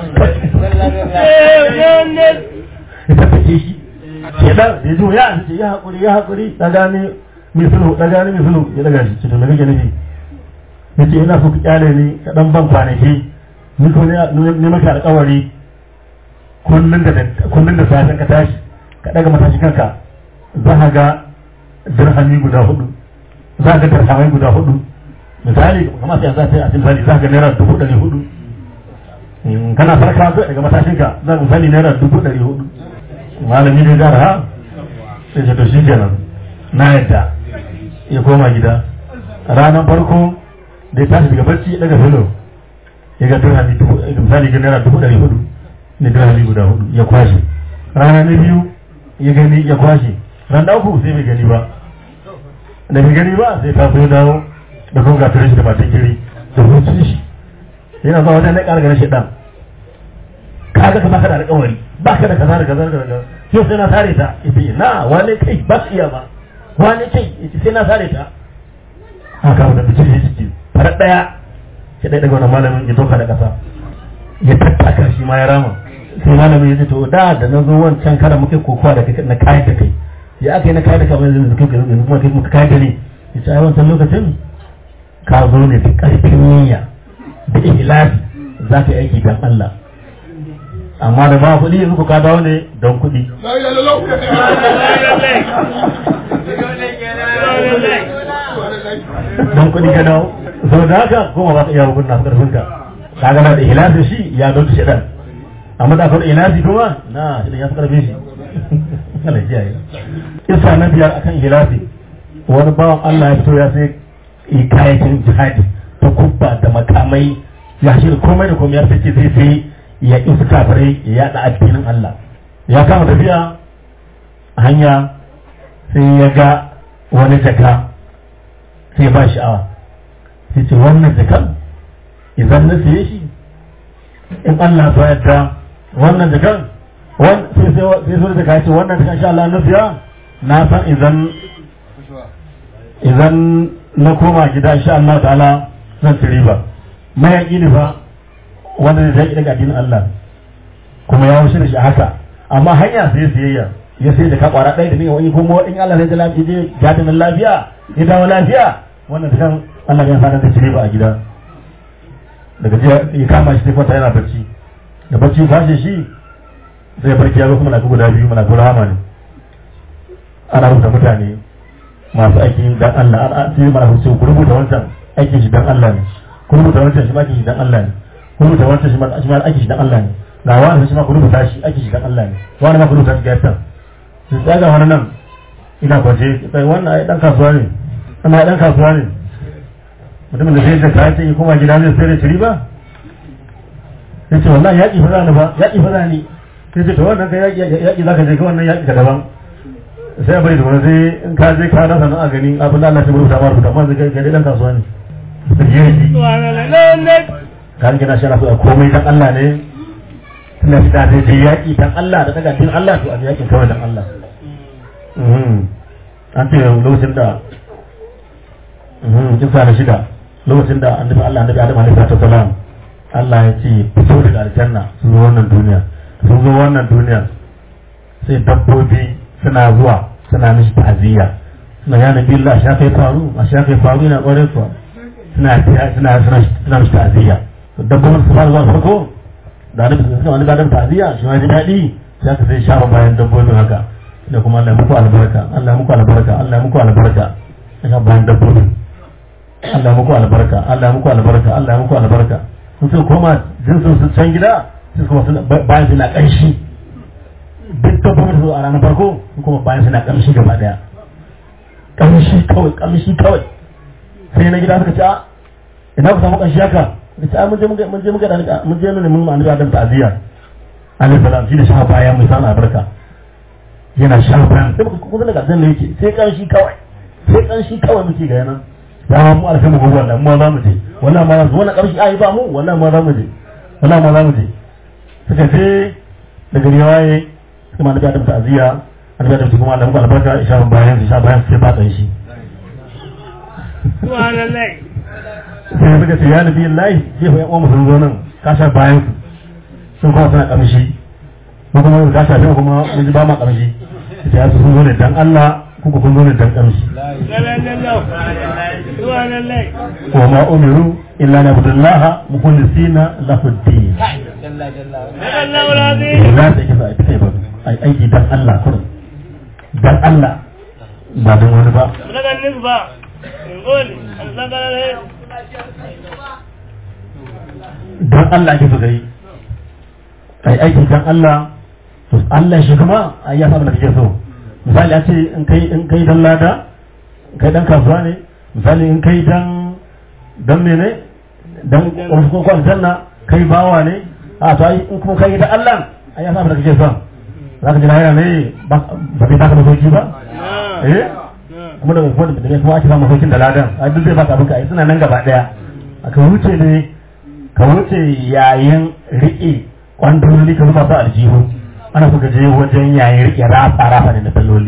ya tattace shi ya dan ya zo ya ce ya hakuri ya hakuri da gane mai sulhu da gane mai sulhu ya daga shi cikin daga nufi ya ce ina so ka kyale ni ka dan ban kwanaki ni ko ne maka alƙawari kullun da kullun da safen ka tashi ka daga matashi kanka za ka ga dirhami guda hudu za ka ga dirhamai guda hudu misali kamar sai za ta yi a misali za ka ga naira dubu ɗari hudu kana farka zai daga matashinka za ka misali naira dubu ɗari hudu malami ne gara ha sai ce to shi kenan na yadda ya koma gida ranar farko da ya tashi daga barci daga filo ya ga dirhami dubu misali ga naira dubu ɗari hudu ne dirhami guda hudu ya kwashe rana na biyu ya gani ya kwashe ran da uku sai bai gani ba da bai gani ba sai ta ya dawo da kuma ga shi da matan kiri da hutun shi yana zuwa wajen na ƙara ganin shi ɗan kaga ka baka da alƙawari baka da kaza da kaza da kaza yau sai na sare ta ita na wane kai ba su iya ba wane kai ita sai na sare ta haka wanda bikin shi ciki farar ɗaya sai ɗaya daga wani malamin ya doka da ƙasa ya tattaka shi ma ya rama sai malamin ya ce to da da na zo wancan karan muke kokowa da kai na kayan da kai ya aka yi na kayan da kai yanzu kai yanzu kuma kai muka kayan da ne ya ce ai wancan lokacin ka zo ne da ƙarfin niyya da ihlasi za ka yi aiki don Allah amma da ba kuɗi yanzu ku ka dawo ne don kuɗi don kuɗi ka dawo sau da haka kuma ba ka iya hukun na ƙarfin ka ka gana da ihlasi shi ya don shi ɗan amma da akwai ihlasi kuma na shi ya fi ƙarfin shi Allah ya yi isa na biyar akan ihlasi wani bawan Allah ya fito ya sai kayakin jihadi ta kubba da makamai ya shi komai da komai ya fice zai sai ya ƙi su kafirai ya yaɗa addinin Allah ya kama tafiya a hanya sai ya ga wani jaka sai ba sha'awa sai ce wannan jakan idan na siye shi in Allah so yadda wannan jakan sai sai sai jaka ce wannan jakan sha Allah na siya na san idan idan na koma gida insha Allah ta'ala zan ci riba mayaƙi ne fa wanda zai zai daga addinin Allah kuma ya wuce da shi haka amma hanya sai siyayya ya sai da ka kwara ɗaya da ne wani kuma in Allah sai da lafiya je gadin lafiya ya dawo lafiya wannan da kan Allah ya fara da shi ba a gida daga jiya ya kama shi sai kwanta yana bacci da bacci kwashe shi sai barki ya zo kuma na guda biyu mana guda hama ne ana rubuta mutane masu aikin dan Allah an sai mana hukunci ku rubuta wancan aikin shi dan Allah ne ku rubuta wancan shi ma aikin shi dan Allah ne ku rubuta wancan shi ma shi ma aikin shi dan Allah ne ga wani shi ma ku rubuta shi aikin shi dan Allah ne wani ma ku rubuta shi gaita su tsaga wani nan ina kwace sai wannan ai dan kasuwa ne ana dan kasuwa ne mutumin da zai da kayan sai kuma gida zai sai da shiri ba sai ce wallahi yaƙi fa zani ba yaƙi fa zani sai ce to wannan kai yaƙi yaƙi zaka je ka wannan yaƙi ka daban sai bai da wani sai in ka je ka rasa nan a gani abin da Allah shi rubuta ma rubuta amma zai kai dan kasuwa ne kan gina shi na so komai dan Allah ne tunda shi da zai je yaƙi dan Allah da daga din Allah to a yaƙin kawai dan Allah an ce lokacin da kisa da shida lokacin da annabi Allah annabi Adam alaihi salatu wasalam Allah ya ce fito daga aljanna sun zo wannan duniya sun zo wannan duniya sai dabbobi suna zuwa suna mishi ta'aziyya suna yana billah sha kai faru a sha kai faru yana ƙwarai kuwa suna suna suna suna mishi ta'aziyya dabbobin su fara zuwa farko da annabi suka wani gadon ta'aziyya shi ma ji daɗi sai aka sai shafa bayan dabbobin haka da kuma Allah ya muku albarka Allah ya muku albarka Allah ya muku albarka ya bayan dabbobin Allah ya muku albarka Allah ya muku albarka Allah ya muku albarka sun suka koma jinsin su can gida sai kuma suna bayan suna ƙanshi duk dabbobin su a ranar farko kuma bayan suna ƙamshi gaba daya ƙamshi kawai ƙamshi kawai sai na gida suka ce a ina ku samu ƙamshi haka da ce mun je muka mun je muka da mun je mun mun annabi Adam ta'ziya alaihi salam shi da sha baya mai sana albarka yana sha bayan sai muka kuma daga zan yake sai ƙamshi kawai sai ƙamshi kawai muke ga yana da mu alfa mu gobe wannan mu za mu je wallahi ma za mu wannan ƙamshi ai ba mu wallahi ma za mu je wallahi ma za mu je suka je daga riwaye kuma annabi Adam ta'ziya annabi Adam kuma Allah muku albarka isha bayan isha bayan sai ba tsaye shi subhanallah sai suka ce ya nabi Allah sai fa yan uwan sun zo nan ka sha bayan su sun kuma suna kamshi mu kuma ka sha sai kuma mun ji ba ma kamshi sai ya sun zo ne dan Allah ku ku kun zo ne dan kamshi subhanallah subhanallah wa ma umiru illa na abdullaha mukhlisina lahu ad-din Allah alazim ina da kisa ai sai ba ai aiki dan Allah kurin dan Allah ba dan wani ba daga nisba ngoli daga dan Allah ake so gari kai aiki dan Allah to Allah shi kuma ai ya saba da kake so misali a ce in kai in kai dan lada kai dan kasuwa ne misali in kai dan dan mene dan ko ko aljanna kai bawa ne a to ai in kuma kai da Allah ai ya saba da kake so zaka ji lahira ne ba ba kai taka masoki ba eh kuma da kuma da ne kuma ake samu masokin da ladan ai duk zai baka abinka ai suna nan gaba daya aka wuce ne ka wuce yayin riƙe kwandololi ka zuba su aljihu ana so ka je wajen yayin riƙe rafa rafa ne na salloli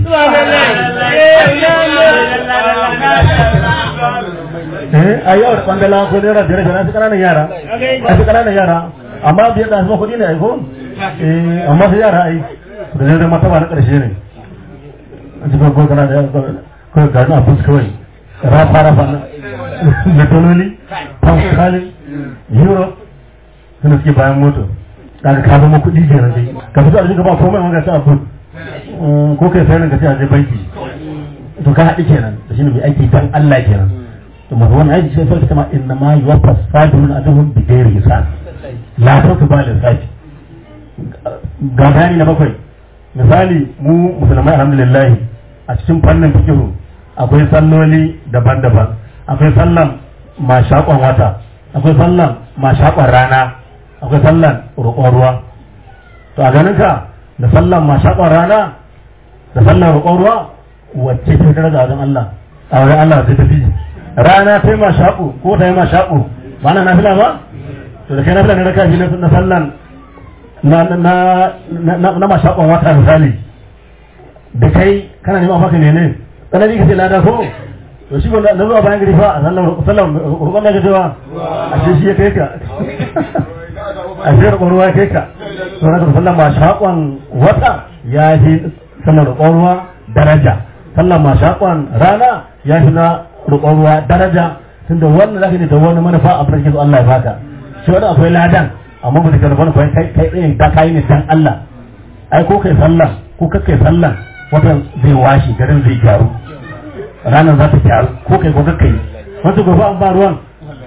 eh a yau da kwandala ko naira biyar biyar su ƙananan yara a su ƙananan yara amma biyar da su kuɗi ne ai ko eh amma su yara ai da zai zama taba na ƙarshe ne a cikin ko kana da ko ga na bus kawai rafa rafa na salloli pound sterling euro suna suke bayan moto daga ka zama kuɗi kenan dai ka fito a ba komai wanda ta abu ko kai sai ka ce a je banki to ka haɗi kenan da shine mai aiki dan Allah kenan to masu wannan aiki sai sai kama inna ma yuwaffa sabirun ajrun bi ghairi hisab la tawtu ba lissafi ga bayani na bakwai misali mu musulmai alhamdulillah a cikin fannin fikihu akwai salloli daban-daban akwai sallan mashaƙon wata akwai sallan mashaƙon rana akwai sallan roƙon ruwa to a ganin ka da sallan mashaƙon rana da sallan roƙon ruwa wacce ta daraja wajen Allah a wajen Allah zai tafi rana ta yi mashaƙo ko ta yi mashaƙo ba na nafila ba to da kai nafila ne raka shi na sallan na na na na mashaƙon wata misali da kai kana neman maka ne ne tsanani ka ce lada ko to shi na zuwa bayan gari fa a sallan roƙon da cewa a ce shi ya kai ka a ce roƙon ruwa ya kai ka to na sallan ma shaƙon wata ya fi sallan roƙon ruwa daraja sallan ma shaƙon rana ya fi na roƙon ruwa daraja tunda wannan zaka ne da wani manufa a farkin su Allah ya baka shi wani akwai ladan amma ba ka rubuta kai kai kai tsaye ta kai ne dan Allah ai ko kai sallah ko kai sallah watan zai washi garin zai gyaru ranar za ta gyaru ko kai ko kai wasu gobe an ba ruwan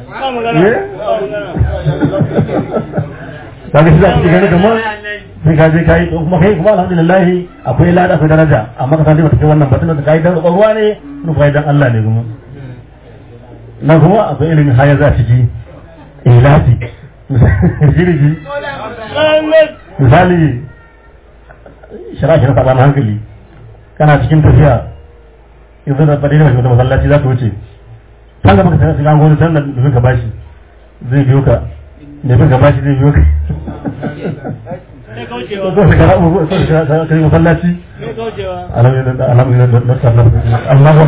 kaga shi za ka gani kamar sai ka je kai to kuma kai kuma alhamdulillah akwai lada akwai daraja amma ka san dai bata kai wannan batun da kai dan ruwa ne kuma kai dan Allah ne kuma na kuma akwai ilimin haya za ciki ilafi jirgi misali shara shara sabanin hankali kana cikin tafiya yanzu da fadi da wata masallaci za ka wuce kan gaba ka shiga gona can da domin ka bashi zai biyo ka ne bin ka bashi zai biyo ka ko ka gara ko ka gara ka masallaci alhamdulillah alhamdulillah Allahu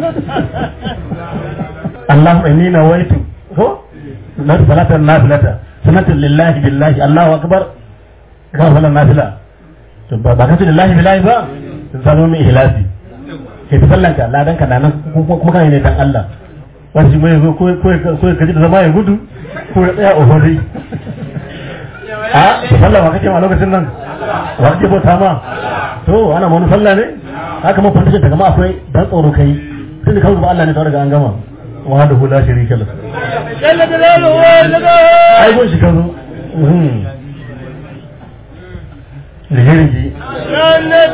Allahu inni nawaitu ko na salatan nafilata sanatan lillahi billahi Allahu akbar ka salan nafila to ba ba ka ce lillahi billahi ba sun sano mai ihlasi kai ta sallan ka ladan ka nan kuma kana ne dan Allah wani mai zo ko ko ko ka ji da zama ya gudu ko ya tsaya ohori a sallah ba kake ma lokacin nan wa kake bauta ma to ana ma wani sallah ne haka mun fanta daga ma akwai dan tsoro kai tun da kawai ba Allah ne ta daga an gama wa da hula shirika lahu jalla jalaluhu wa laka ai gun shi ka zo rige-rige ranar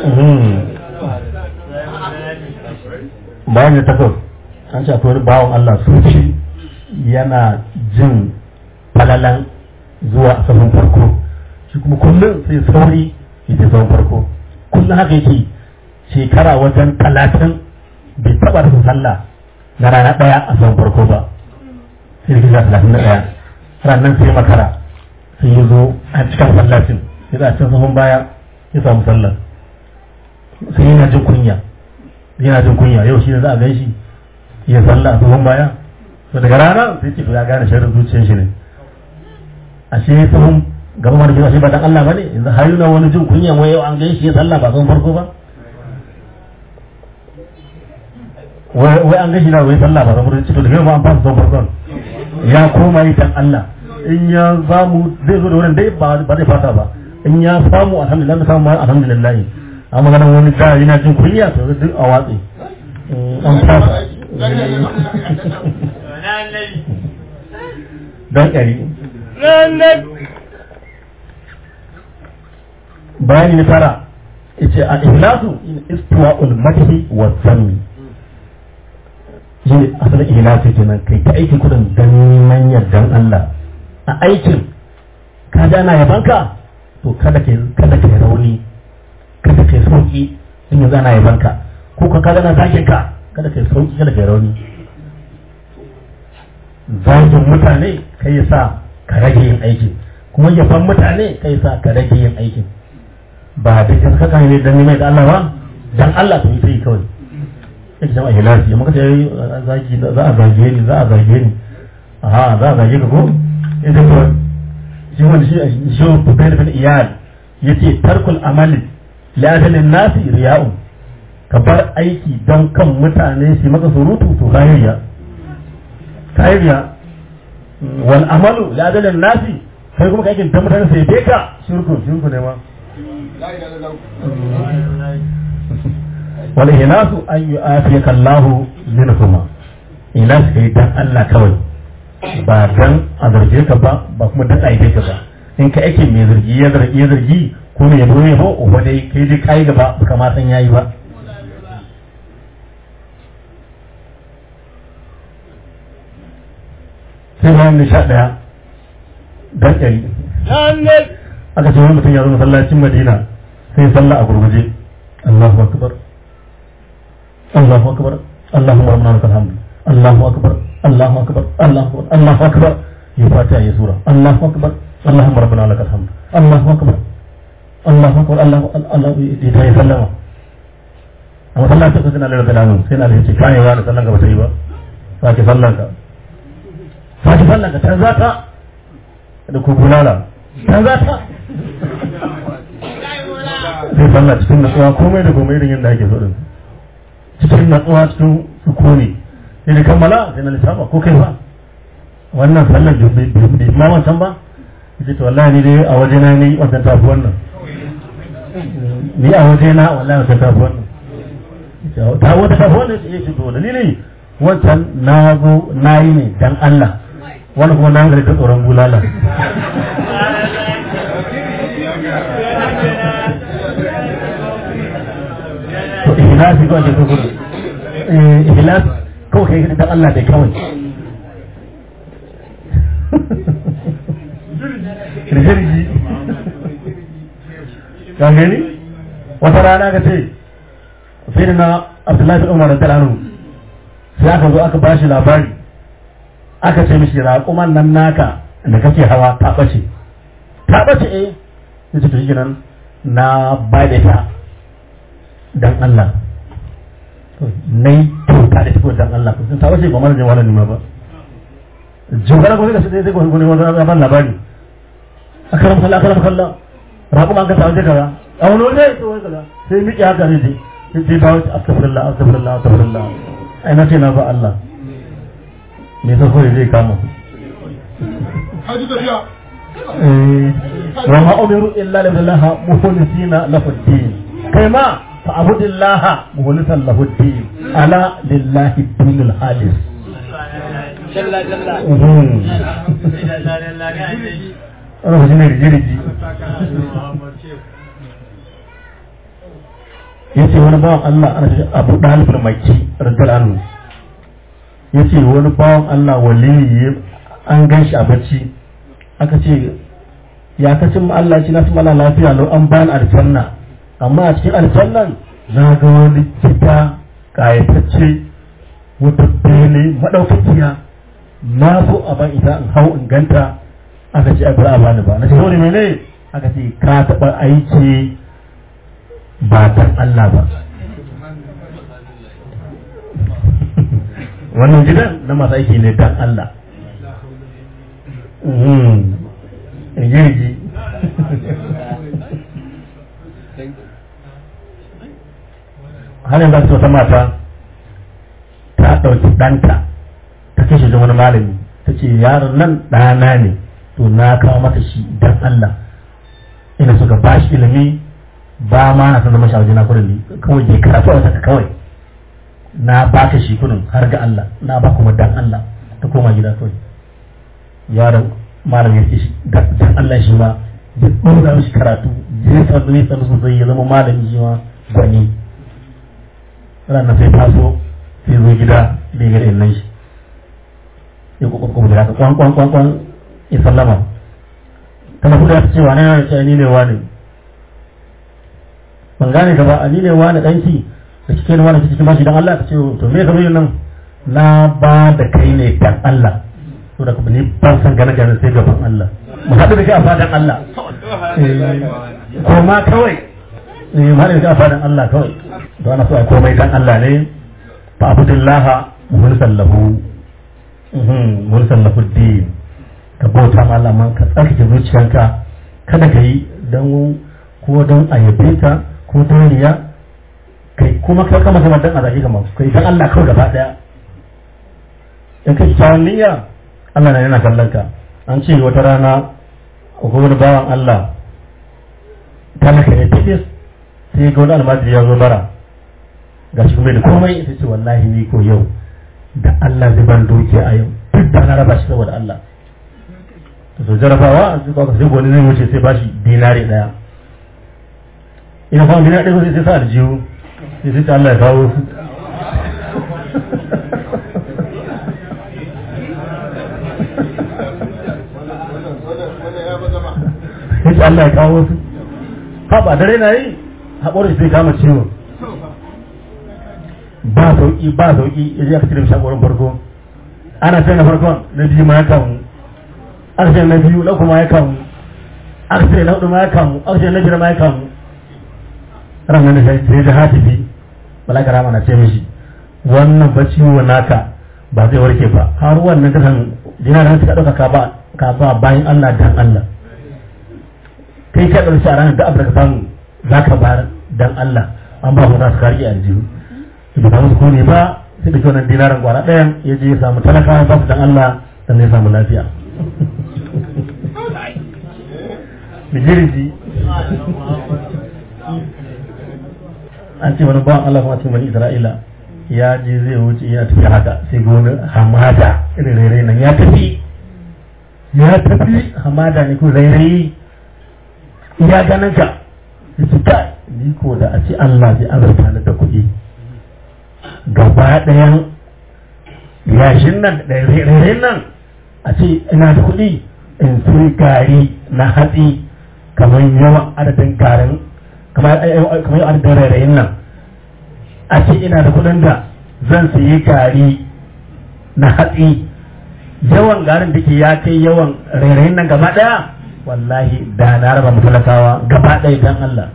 bayan da takwas an ce akwai wani bawan Allah suci yana jin falalan zuwa a sahun farko shi kuma kullum sai sauri ya ce sahun farko kullum haka yake shekara wajen talatin bai taɓa rasa sallah na rana ɗaya a sahun farko ba sai da kisa talatin da ɗaya ranar sai makara sai ya zo a cikin sallacin sai da a cikin sahun baya ya samu sallah sai yana jin kunya yana jin kunya yau shi ne za a gan shi ya sallah a sahun baya to daga rana sai ce to ya gane sharrin zuciyar shi ne ashe sahun gaba mara ashe ba dan Allah bane yanzu har yana wani jin kunya wai yau an gan shi ya sallah ba sahun farko ba wai wai an gan shi na wai sallah ba sahun farko to daga yau ma an fasa sahun farkon ya koma yi dan Allah in ya samu zai zo da wurin dai ba ba zai fata ba in ya samu alhamdulillah samu ma alhamdulillah amma ganin wani da yana jin kunya to duk a watsi an fasa dan kari ranar bayani na tara yace a ihlasu istiwa'ul madhi wa zanni shine asalin ihlasi kenan kai ta aikin kudin dan neman yardan Allah a aikin ka ja na yabanka to kada ke kada ke rauni kada ke sauki in yanzu ana yabanka ko ka kada na zakin ka kada ke sauki kada ke rauni zagin mutane kai ya sa ka rage yin aikin kuma yaban mutane kai ya sa ka rage yin aikin ba da ka saka ne dan neman da Allah ba dan Allah to yi sai kawai yake jama'a hilasi amma kace zagi za a zage ni za a zage ni aha za a zage ka ko ita to shi wanda shi shi bukai da iyal yace tarkul amali la adalin nasi riya'un ka bar aiki don kan mutane su maka surutu to kayiriya kayiriya wal amalu la adalin nasi kai kuma ka aikin don mutane sai dai ka shirku shirku ne ma wal ihlasu an yu'afiyaka Allahu minhuma ihlas kai dan Allah kawai ba dan a zarge ka ba ba kuma dan aibe ka ba in ka ake mai zargi ya zargi ya zargi ko mai yabo ya yabo uba dai kai dai kai gaba baka ma san yayi ba sai bayan nisha daya dan ɗari ranar aka ce wani mutum ya zo masallacin madina sai sallah a gurguje Allahu akbar Allahu akbar Allahumma rabbana lakal hamd Allahu akbar Allahu akbar Allahu akbar Allahu akbar ya fatiha ya sura Allahu akbar Allahumma rabbana lakal hamd Allahu akbar Allahu akbar Allahu Allah ya ta yi sallama a masallacin sai na lalata lamun sai na lalata kai wa da sallan ka ba ta yi ba sake sallan ka sake sallan ka canza ta da ku bulala canza ta sai sallah cikin natsuwa komai da komai irin yadda ake so din cikin natsuwa cikin sukuni sai da kammala sai na lissafa ko kai ba wannan sallar bai ma wancan ba yace to wallahi ni dai a waje na ni wannan tafi wannan ni a waje na wallahi wannan tafi wannan ta wata tafi wannan ya ce to dalili wancan na zo na yi ne dan Allah wani kuma na gari da tsoron bulala to ihlasi ba da kuma ihlas kawai kai dan Allah dai kawai rijirgi ka gani wata rana ka ce sai na Abdullahi bin Umar da Anu sai aka zo aka bashi labari aka ce mishi raƙuman nan naka da kake hawa ta ɓace ta ɓace eh sai ce to shi nan na ba da ta dan Allah na yi kyauta da shi dan Allah sun ta ɓace ba mara jin wani ba jogara ko sai sai sai ko ne wani ban labari akaram kallah akaram kallah raƙuma an ka samu kaza a wani waje ya ce wani kaza sai miƙe haka ne dai sai dai dawo ce astaghfirullah astaghfirullah astaghfirullah ai na ce na ba Allah me yasa kawai zai kama haji tafiya eh wa ma umiru illa lillahi mukhlisina lahu ad-din kai ma fa abudillaha mukhlisan lahu ad-din ala lillahi dinul halis Jalla jalla. Mhm. Wannan shi ne rigi-rigi. Ya ce wani bawan Allah ana shi Abu Dalibin Maki radiyar anhu. Ya ce wani bawan Allah waliyi an gan shi a bacci. Aka ce ya kacin Allah ce na su mana lafiya lau an bayan aljanna. Amma a cikin aljannan na ga wani gida ƙayatacce wata bene maɗaukakiya na so a ban ita in hau in ganta aka ce abin a bani ba na ce wani mene aka ce ka taɓa aiki ba dan Allah ba wannan gidan na masu aiki ne dan Allah rigirgi har yanzu wata mata ta ɗauki ɗanta ta kashe da wani malami ta ce yaron nan ɗana ne to na kawo maka shi dan Allah ina suka ba shi ilimi ba ma na san zama shawaji na kudin ne kawai je karatu a wata kawai na ba ka shi kudin har ga Allah na ba kuma dan Allah ta koma gida kawai yaron malam ya ce shi dan Allah shi ma ya ɗora mishi karatu je sanu ne sanu sosai ya zama malami shi ma gwani ranar sai taso sai zo gida bai ga nan shi ya kwakwakwa da haka kwan kwan kwan kwan ya sallama tana kuka ta cewa na yana ce ni ne wani ban gane ka ba a ni ne wani danki da kike ne wani kike bashi dan Allah ka ce to me ka zo nan na ba da kai ne dan Allah to da kuma ni ban san gane gane sai gaban Allah mu haɗu da kai a fadan Allah ko ma kawai eh mu haɗu da kai a fadan Allah kawai to ana so a komai dan Allah ne fa abudillaha mukhlisan lahu mulkan lafuddin ka bauta ma Allah man ka tsarkake zuciyanka kada ka yi don ko don a yabe ka ko don riya kai kuma ka kama zama dan azaki kamar kai dan Allah kawai gaba daya in ka kyawun niyya Allah na yana kallon ka an ce wata rana ko wani bawan Allah talaka ne tibis sai ga wani almajiri ya zo bara ga shi kuma da komai sai ce wallahi ni ko yau da Allah zai ban dukiya a yau duk da na raba shi saboda Allah to jarabawa sai ka sai wani zai wuce sai bashi dinari daya ina fa dinari ɗaya sai sa aljihu sai sai Allah ya kawo su sai Allah ya kawo su ha ba dare na yi haƙorin sai kama ciwo ba sauki ba sauki ya je aka cire mishi haƙorin farko ana sai na farkon na biyu ma ya kamu aka ce na biyu na kuma ya kamu aka ce na hudu ma ya kamu aka ce na biyar ma ya kamu ranar da sai da hatifi balaka rama na ce mishi wannan ba ciwo naka ba zai warke ba har wannan kasan jina da suka ɗauka ka ba ka ba bayan Allah dan Allah kai ka ɗauki a ranar da abu da ka samu za ka bayar dan Allah an ba mu za su kari aljihu bai samu su ne ba sai da wannan dinaran kwana ɗayan ya je ya samu talakawa ba su dan Allah sannan ya samu lafiya bijiriji an ce wani bawan Allah kuma cikin bani Isra'ila ya je zai wuce yana tafiya haka sai ga wani hamada irin rairayi nan ya tafi ya tafi hamada ne ko rairayi ya ganin ka ya ce kai ni ko da a ce Allah zai azurta ni da kuɗi gaba ɗayan yashin nan da rairayin nan a ce ina da kuɗi in sai gari na hatsi kamar yawan adadin garin kamar yawan adadin rairayin nan a ce ina da kuɗin da zan sayi gari na hatsi yawan garin da ke ya kai yawan rairayin nan gaba ɗaya wallahi da na raba mutalakawa gaba ɗaya dan Allah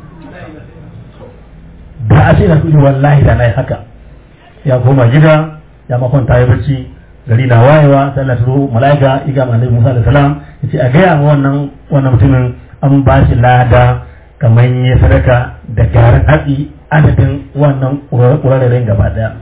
da a ce na kuɗi wallahi da na yi haka ya koma gida ya makwanta ya bacci gari na wayewa sai Allah turo mala'ika iga ma annabi Musa alaihi salam yace a gaya ma wannan wannan mutumin an ba shi lada kamar yi sadaka da garin hatsi adadin wannan ƙurarren gaba ɗaya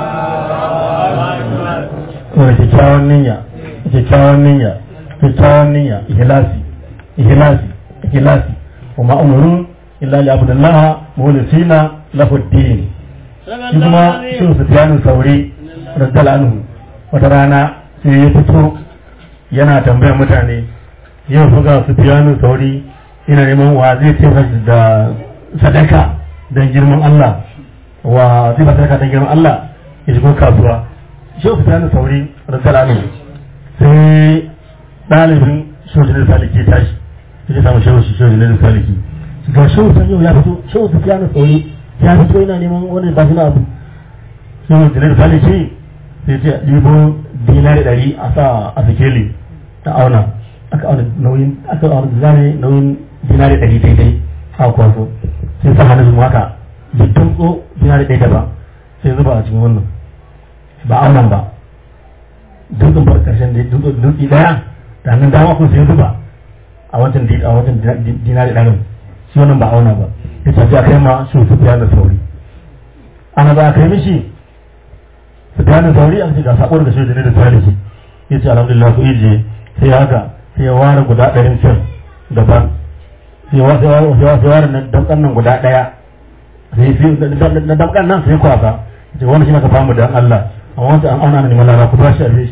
kuma kyakkyawan niyya kyakkyawan niyya kyakkyawan niyya ihlasi ihlasi ihlasi wa ma umaru illa li abdullah mulisina lahu din shi kuma shi sufyan sauri radiyallahu anhu wata rana sai ya fito yana tambayar mutane yau fa ga sufyan sauri ina neman wa zai ce da sadaka don girman Allah wa zai ba sadaka don girman Allah ya shigo kasuwa shi sufyan sauri radiyallahu anhu sai ɗalibin shojin saliki tashi ya samu shehu shi shojin saliki ga shehu san yau ya fito shehu su fiya na sauri ya fito yana neman wani ba na abu shehu shojin saliki sai ce ɗibo dinari ɗari a sa a sikeli ta auna aka auna nauyin aka auna zane nauyin dinari ɗari daidai a kwaso sai sa hannun mu haka jikin tso dinari ɗaya da ba sai zuba a cikin wannan ba aunan ba dutsen bar karshen da dutse daya da hannun dama kun sai zuba a wancan a wancan dinari ɗarin shi wannan ba auna ba ya tafi a kai ma shi su fiya da sauri ana ba a kai mishi su fiya da sauri an ce ga sakon da shi da ne da tare shi ya ce alhamdulillah ku ije sai haka sai ya ware guda ɗarin can daban sai ya ware na damkan nan guda ɗaya sai na damkan nan sai kwasa ce wani shi na ka famu da Allah a wancan an auna ne malara ku ba shi a shi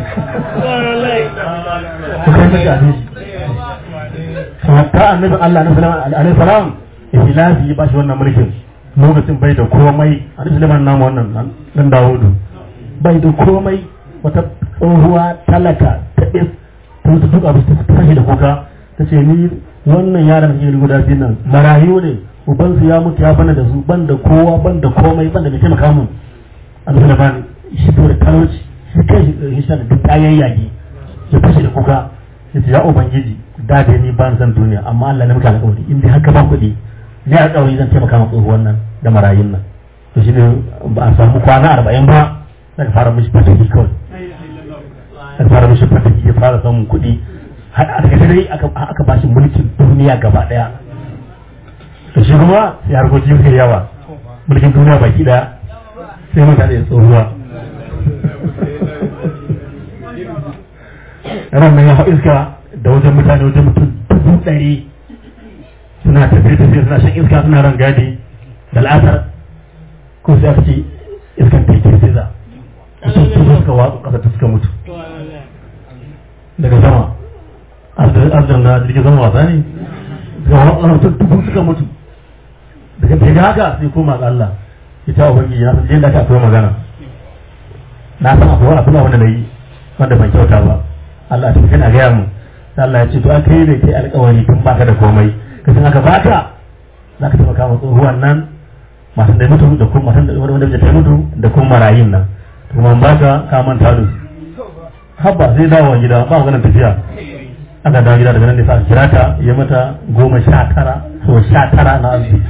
ku kai mashi a shi hatta annabi Allah na salama alaihi salam ihlafi ya bashi wannan mulkin lokacin bai da komai annabi Sulaiman namu wannan dan Dawudu bai da komai wata tsohuwa talaka ta is ta mutu duk abu ta tashi da kuka ta ce ni wannan yaran da guda biyu nan marayu ne ubansu ya mutu ya bana da su ban da kowa ban da komai ban da mai taimaka mun annabi Sulaiman shi da talauci shi kai shi da duk ayayyage ya fashe da kuka ya ce ya ubangiji da da ni ban san duniya amma Allah ne muka alƙawari in dai haka ban kuɗi ne alƙawari zan taimaka ma tsohuwan nan da marayun nan to shi ne ba a samu kwana arba'in ba daga fara mishi fataki kawai daga fara mishi fataki ya fara samun kuɗi a daga dai aka ba shi mulkin duniya gaba ɗaya to shi kuma sai harkoki suka yawa mulkin duniya baki ɗaya sai mutane da tsohuwa ran nan ya hau iska da wajen mutane wajen mutum dubu ɗari suna tafiye tafiye suna shan iska suna ran gadi da la'asar ko sai aka ce iskan ta yi sai mutum dubu suka watsu ƙasa ta suka mutu daga sama arzan na jirgin sama wasa ne daga wani mutum dubu suka mutu daga daga haka sai koma ga Allah ya ta ubangiji na san yadda aka akwai magana na san akwai abin da wanda na yi wanda ban kyauta ba Allah ta kana gaya mu sai Allah ya ce to aka yi da kai alƙawari tun baka da komai ka san aka baka za ka taimaka ma tsohuwan nan masu da mutu da kuma masu da wanda ta mutu da kuma marayin nan kuma ba ka ka manta da su habba sai dawo gida ba maganar tafiya aka dawo gida daga nan da sa kira ta ya mata goma sha tara so sha tara na arziki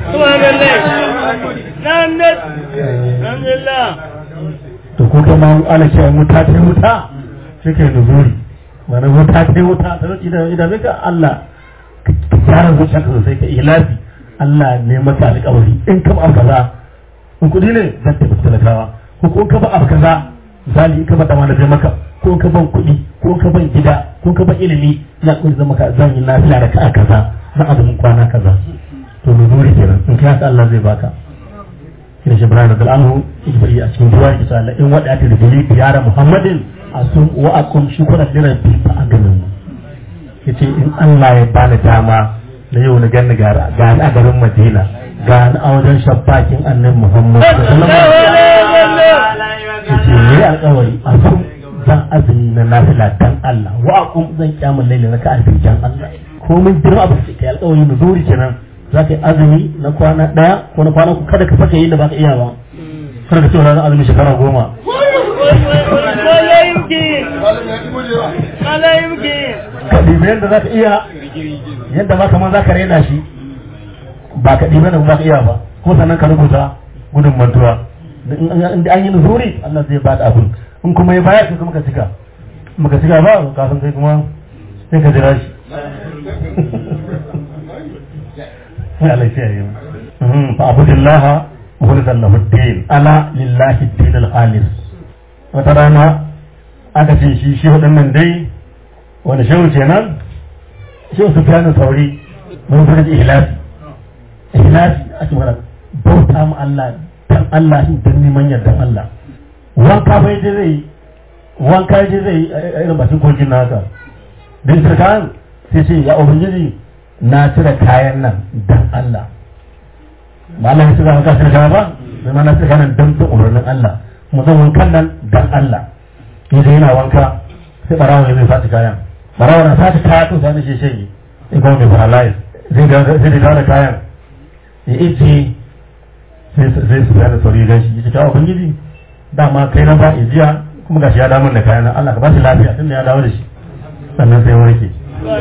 to ko kai ma ala ce muta ta muta sai kai nuzuri wani wuta ta wuta ta wuce da idan ka Allah ka gyara zuciya ka sosai ka ilafi Allah ne maka alƙawari in ka ba kaza in kudi ne zan tafi talakawa ko ko ka ba abu kaza misali ka ba dama da maka ko ka ban kuɗi ko ka ban gida ko ka ban ilimi na kun zama ka zan yi nafila da ka kaza na azumin kwana kaza to nuzuri kenan in ka Allah zai baka shine shi Ibrahim radiyallahu anhu yake a cikin duwa yake cewa in wada ta da dalili yara Muhammadin asum wa akum shukran li rabbi fa agamin yace in Allah ya bani dama na yau na ganni ga ga a garin Madina ga a wajen shabbakin annabi Muhammad sallallahu alaihi yace ne alƙawari asum zan azumi na nafila dan Allah wa akum zan kiyamul laili na ka alfi dan Allah ko mun jira abu sai kai alƙawari na zuri kenan za ka yi azumi na kwana ɗaya ko na kwana kada ka saka yin da ba ka iya ba kada ka ce wani azumi shekara goma ka ɗibi yadda za ka iya yadda ma kamar za ka raina shi ba ka ɗibi yadda ba ka iya ba ko sannan ka rubuta gudun mantuwa in an yi nuzuri Allah zai ba da abin in kuma ya bayar sai kuma ka cika maka cika ba kafin kai kuma sai ka jira shi sai Allah ya yi mu fa abudillaha mukhlishan lahu din ala lillahi dinul khalis wata rana aka ce shi shi waɗannan dai wani shehu kenan shehu su fiye sauri mun fi da ihlasi ihlasi ake mana bauta mu Allah dan Allah shi dan neman yardan Allah wanka bai je zai wanka je zai a irin bakin kogin na haka dan kayan sai ce ya ubangiji na cire kayan nan dan Allah ba Allah ya cire wanka cire kaya ba sai ma na cire kayan nan dan ta umarnin Allah mu zan wankan nan dan Allah yanzu yana wanka sai barawa ya zai faci kayan barawa na faci kaya to sai shi shi ya kuma mai paralyze zai da zai da kayan ya ice sai su yana sauri gan shi ya ce ubangiji dama kai na ba jiya kuma gashi ya damun da kayan Allah ka ba shi lafiya tunda ya dawo da shi sannan sai warke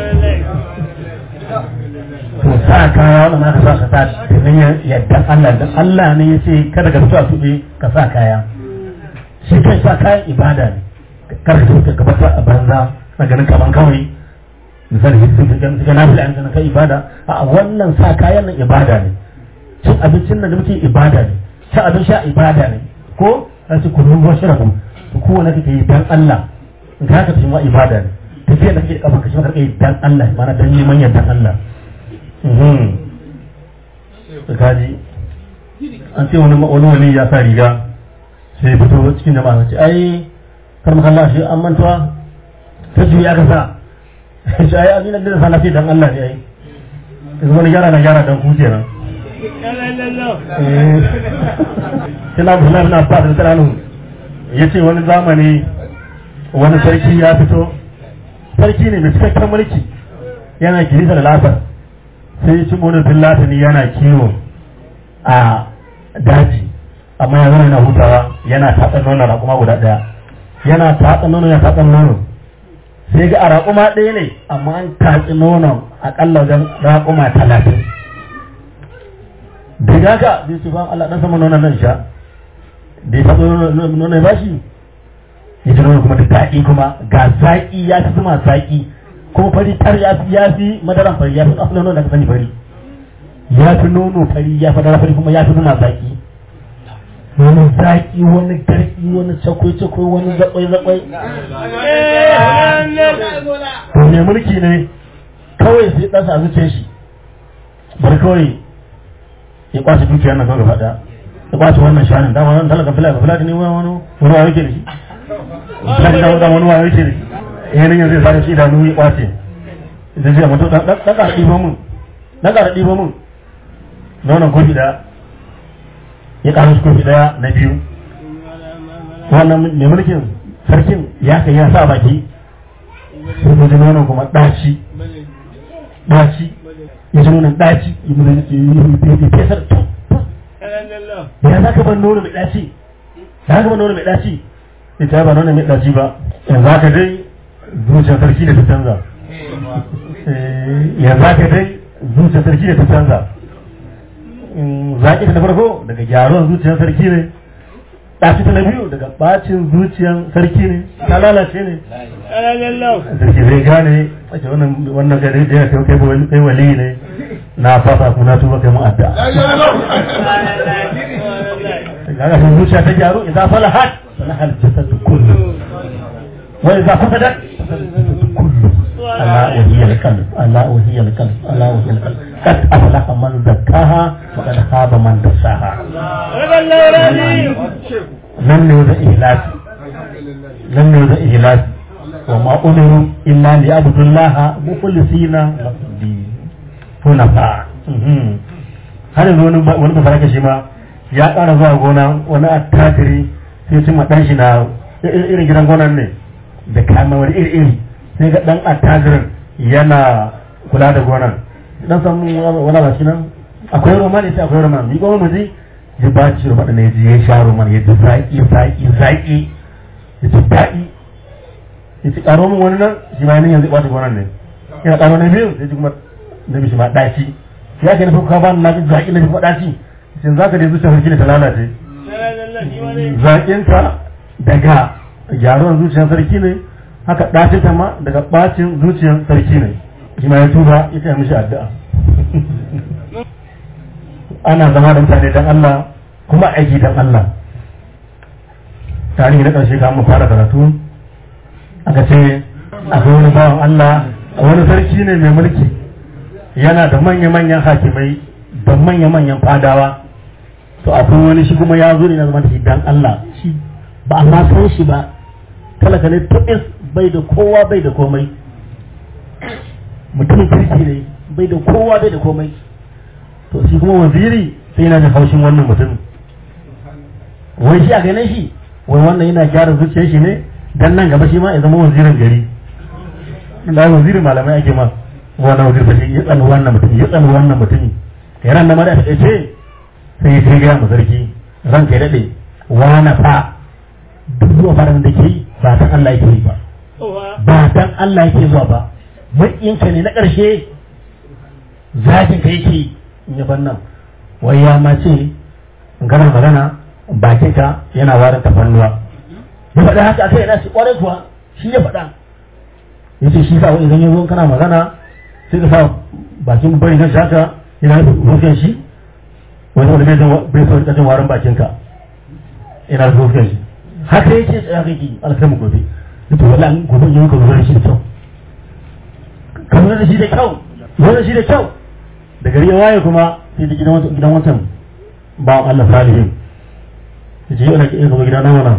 to sa kaya wannan ma ka sa ka sa domin yadda Allah dan Allah ne ya ce kada ka fito a tuɓe ka sa kaya shi kai sa kayan ibada ne kar ka fito ka bar a banza na ganin kaman kawai misali sun fi ganin suka nafi an ganin kai ibada a wannan sa kayan nan ibada ne cin abincin nan da muke ibada ne cin abin sha ibada ne ko an ce kullum ruwan shirabu to kowane kake yi dan Allah in ka haka cikin wa ibada ne tafiya da kake da kafa ka shi ma karka yi dan Allah mana dan neman yardan Allah kaji an ce wani wani wani ya sa riga sai fito cikin jama'a ce ai kar mu kalla shi an mantuwa ta juya aka sa shi ai an yi da sana ce dan Allah ne ai yanzu wani gyara na gyara dan ku kenan kina Abdullahi na Abbas da tsaranu yace wani zamani wani sarki ya fito sarki ne mai cikakken mulki yana kirisa da lasar sai ci wani fillatini yana kiwo a daji amma ya zama yana hutawa yana tatsan nono raƙuma guda ɗaya yana tatsan nono ya tatsan nono sai ga a raƙuma ɗaya ne amma an tatsi nonon aƙalla wajen raƙuma talatin daga haka zai ce ba Allah ɗan sama nonon nan sha da ya tatsi nono ya bashi ya ji nono kuma da daɗi kuma ga zaƙi ya fi zuma zaƙi kuma fari tar ya fi ya fi madaran fari ya fi asalin nono da ka sani fari ya fi nono fari ya fi madara fari kuma ya fi zuma zaƙi wani zaƙi wani garki wani cakwai-cakwai wani zakwai-zakwai to mai mulki ne kawai sai ɗansa a zuciyar shi bari kawai ya kwace dukiyar nan kawai gaba ɗaya ya kwace wannan shanin dama wani talaka fila ga fila ne wani wani wani wa yake da shi fila da wani wa yake da shi yanin yanzu ya sare shi idanu ya kwace da zai mutu ɗan ƙara ɗiba mun ɗan ƙara ɗiba mun na wannan kofi ɗaya ya ƙara su kofi ɗaya na biyu wannan mai mulkin sarkin ya kai ya sa baki sai ko ji nonon kuma ɗaci ɗaci ya ji nonon ɗaci ya mulki ya fesar to da ya za ka ban nono mai ɗaci da ya ka ban nono mai ɗaci ya ta ba nono mai ɗaci ba yanzu haka dai zuciyar sarki da ta canza yanzu haka dai zuciyar sarki da ta canza zaƙi ta farko daga gyaron zuciyar sarki ne ɗaci ta na biyu daga ɓacin zuciyar sarki ne ta lalace ne sarki zai gane wace wannan gari da ya kai kai wali ne na fasa kuma na tuba kai mun adda kaga sun zuciya ta gyaru idan falahat falahal jasadu kullu wa idza fasadat kullu ألا وهي القلب ألا وهي القلب ألا وهي القلب قد أفلح من زكاها وقد خاب من دساها لم يوجد إهلاك لم يوجد إهلاك وما أمروا إلا ليعبدوا الله مخلصين له الدين حنفاء har yanzu wani wani basarake shi ma ya ƙara zuwa gona wani attajiri sai cimma ɗan shi na irin gidan gonan ne da kamar iri iri sai ga dan attajirin yana kula da gonan dan san wani ba shi nan akwai roman ne sai akwai roman ni kuma mu ji ji ba ci roman ne ji ya sha roman ya ji zaki zaki zaki ya ji daɗi ya ci karo min wani nan shi ma yanzu ya ɓata gonan ne yana karo na biyu sai ji kuma na biyu shi ma ɗaci ya ke nufi ka ba na ji zaki na ji kuma ɗaci shin za ka dai zuciya sarki ne ta lalace zaƙinka daga gyaruwar zuciyar sarki ne haka ɗace ta ma daga ɓacin zuciyar sarki ne shi ma ya tuba ya kai mishi addu'a ana zama da mutane dan Allah kuma aiki dan Allah tarihi na ƙarshe kamun fara karatu aka ce akwai wani bawan Allah wani sarki ne mai mulki yana da manya-manyan hakimai da manya-manyan fadawa to akwai wani shi kuma ya zo ne na zama da shi dan Allah shi ba a ma san shi ba talaka ne tubis bai da kowa bai da komai mutumin kirki ne bai da kowa bai da komai to shi kuma waziri sai yana da haushin wannan mutum wai shi a ganin shi wai wannan yana gyara zuciyar shi ne dan nan gaba shi ma ya zama wazirin gari da wazirin malamai ake ma wannan wazir ba shi ya tsani wannan mutum ya tsani wannan mutum kai ran da ma da ta ce sai ya kai ga mu sarki ran kai dade wani fa duk zuwa faran da ke ba dan Allah yake yi ba ba dan Allah yake zuwa ba maƙinka ne na ƙarshe zakin ka yake in ya nan wai ya ma ce in kana magana bakinka yana warin tafannuwa ya faɗa haka akai yana shi ƙwarai kuwa shi ya faɗa ya ce shi sa wani idan ya zo kana magana sai ka sa bakin bari na shaka yana rufin shi wani wani bai so rikacin warin bakinka yana rufin shi haka yake tsaya kake alkalmu gobe ya ce wala gobe yi ka zuwa da shi da kyau ka zuwa da shi da kyau zuwa da shi da kyau da gari ya waye kuma sai da gidan wancan ba Allah salihin ya ce yana iya gaba gida na wana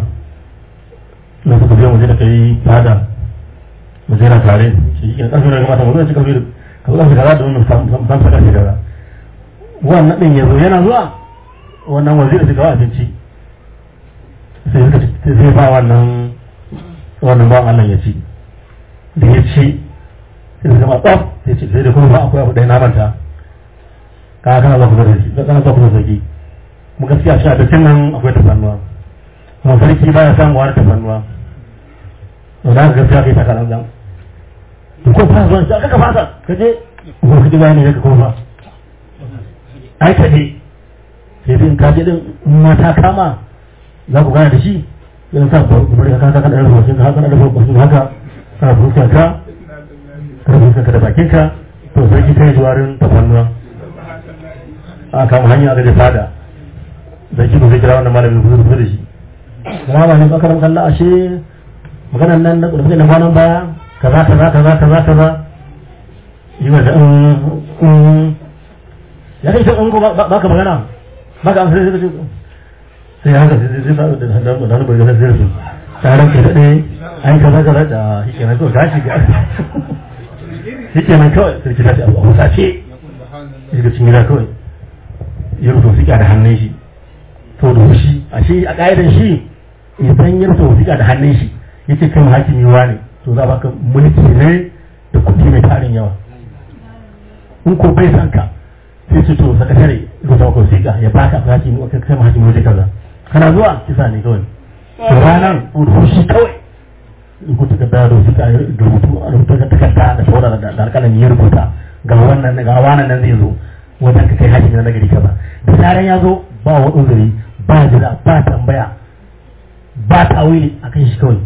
na suka biya waje da kai fada mu je na tare shi ke ƙarfi da kamata mu zuwa cikin biyu ka zuwa kaza da wannan san saka shi kaza wannan din ya zo yana zuwa wannan waziri suka wa abinci sai suka sai ba wannan wannan ba Allah ya ci da ya ci sai suka ma tsaf sai ce sai da kuma ba akwai abu ɗaya na manta ka kana za ku da shi kana za ku da sarki mu gaskiya shi a cikin nan akwai tafannuwa kuma sarki baya samu wani tafannuwa to da gaskiya kai ta kalan dan to ko fa zuwa ka ka fasa ka je ko ka ji bayani ka kuma ai ka je sai din ka je din ma ta kama za ku gana da shi yana sa bari ka ka ka da rubutu ka haka da rubutu haka ka fuskar ka ka fuskar ka da bakin ka to sarki kai juwarin tafannuwa a kama hanya aka je fada da shi zai kira wannan malamin kuzo da shi kuma ba ne ba karam kalla ashe maganan nan da kuma na kwanan baya kaza kaza kaza kaza kaza yi wa da ya kai in ko ba ka magana ba ka amsa sai sai haka sai sai sai da da da da da sai sai taron ke dade ai kaza kaza da shi kenan to gashi ga shi kenan kawai sai ki tashi a sace shi ga cikin gida kawai ya rufe wasiƙa da hannun shi to da shi a shi a ƙa'idar shi idan ya rufe wasiƙa da hannun shi ya ce kai hakimi wa ne to za baka mulki ne da kuɗi mai tarin yawa in ko bai san ka sai ce to sakatare rubuta maka wasiƙa ya baka hakimi ka kai hakimi waje kaza kana zuwa kisa ne kawai to ranar rubushi kawai rubuta ka da wasiƙa da rubutu a rubuta ka takarda da saura da alƙalami ya rubuta ga wannan ga wannan nan zai zo wajen ka kai hakimi na nagari kaza da zaran ya zo ba wa uzuri ba jira ba tambaya ba tawili a kan shi kawai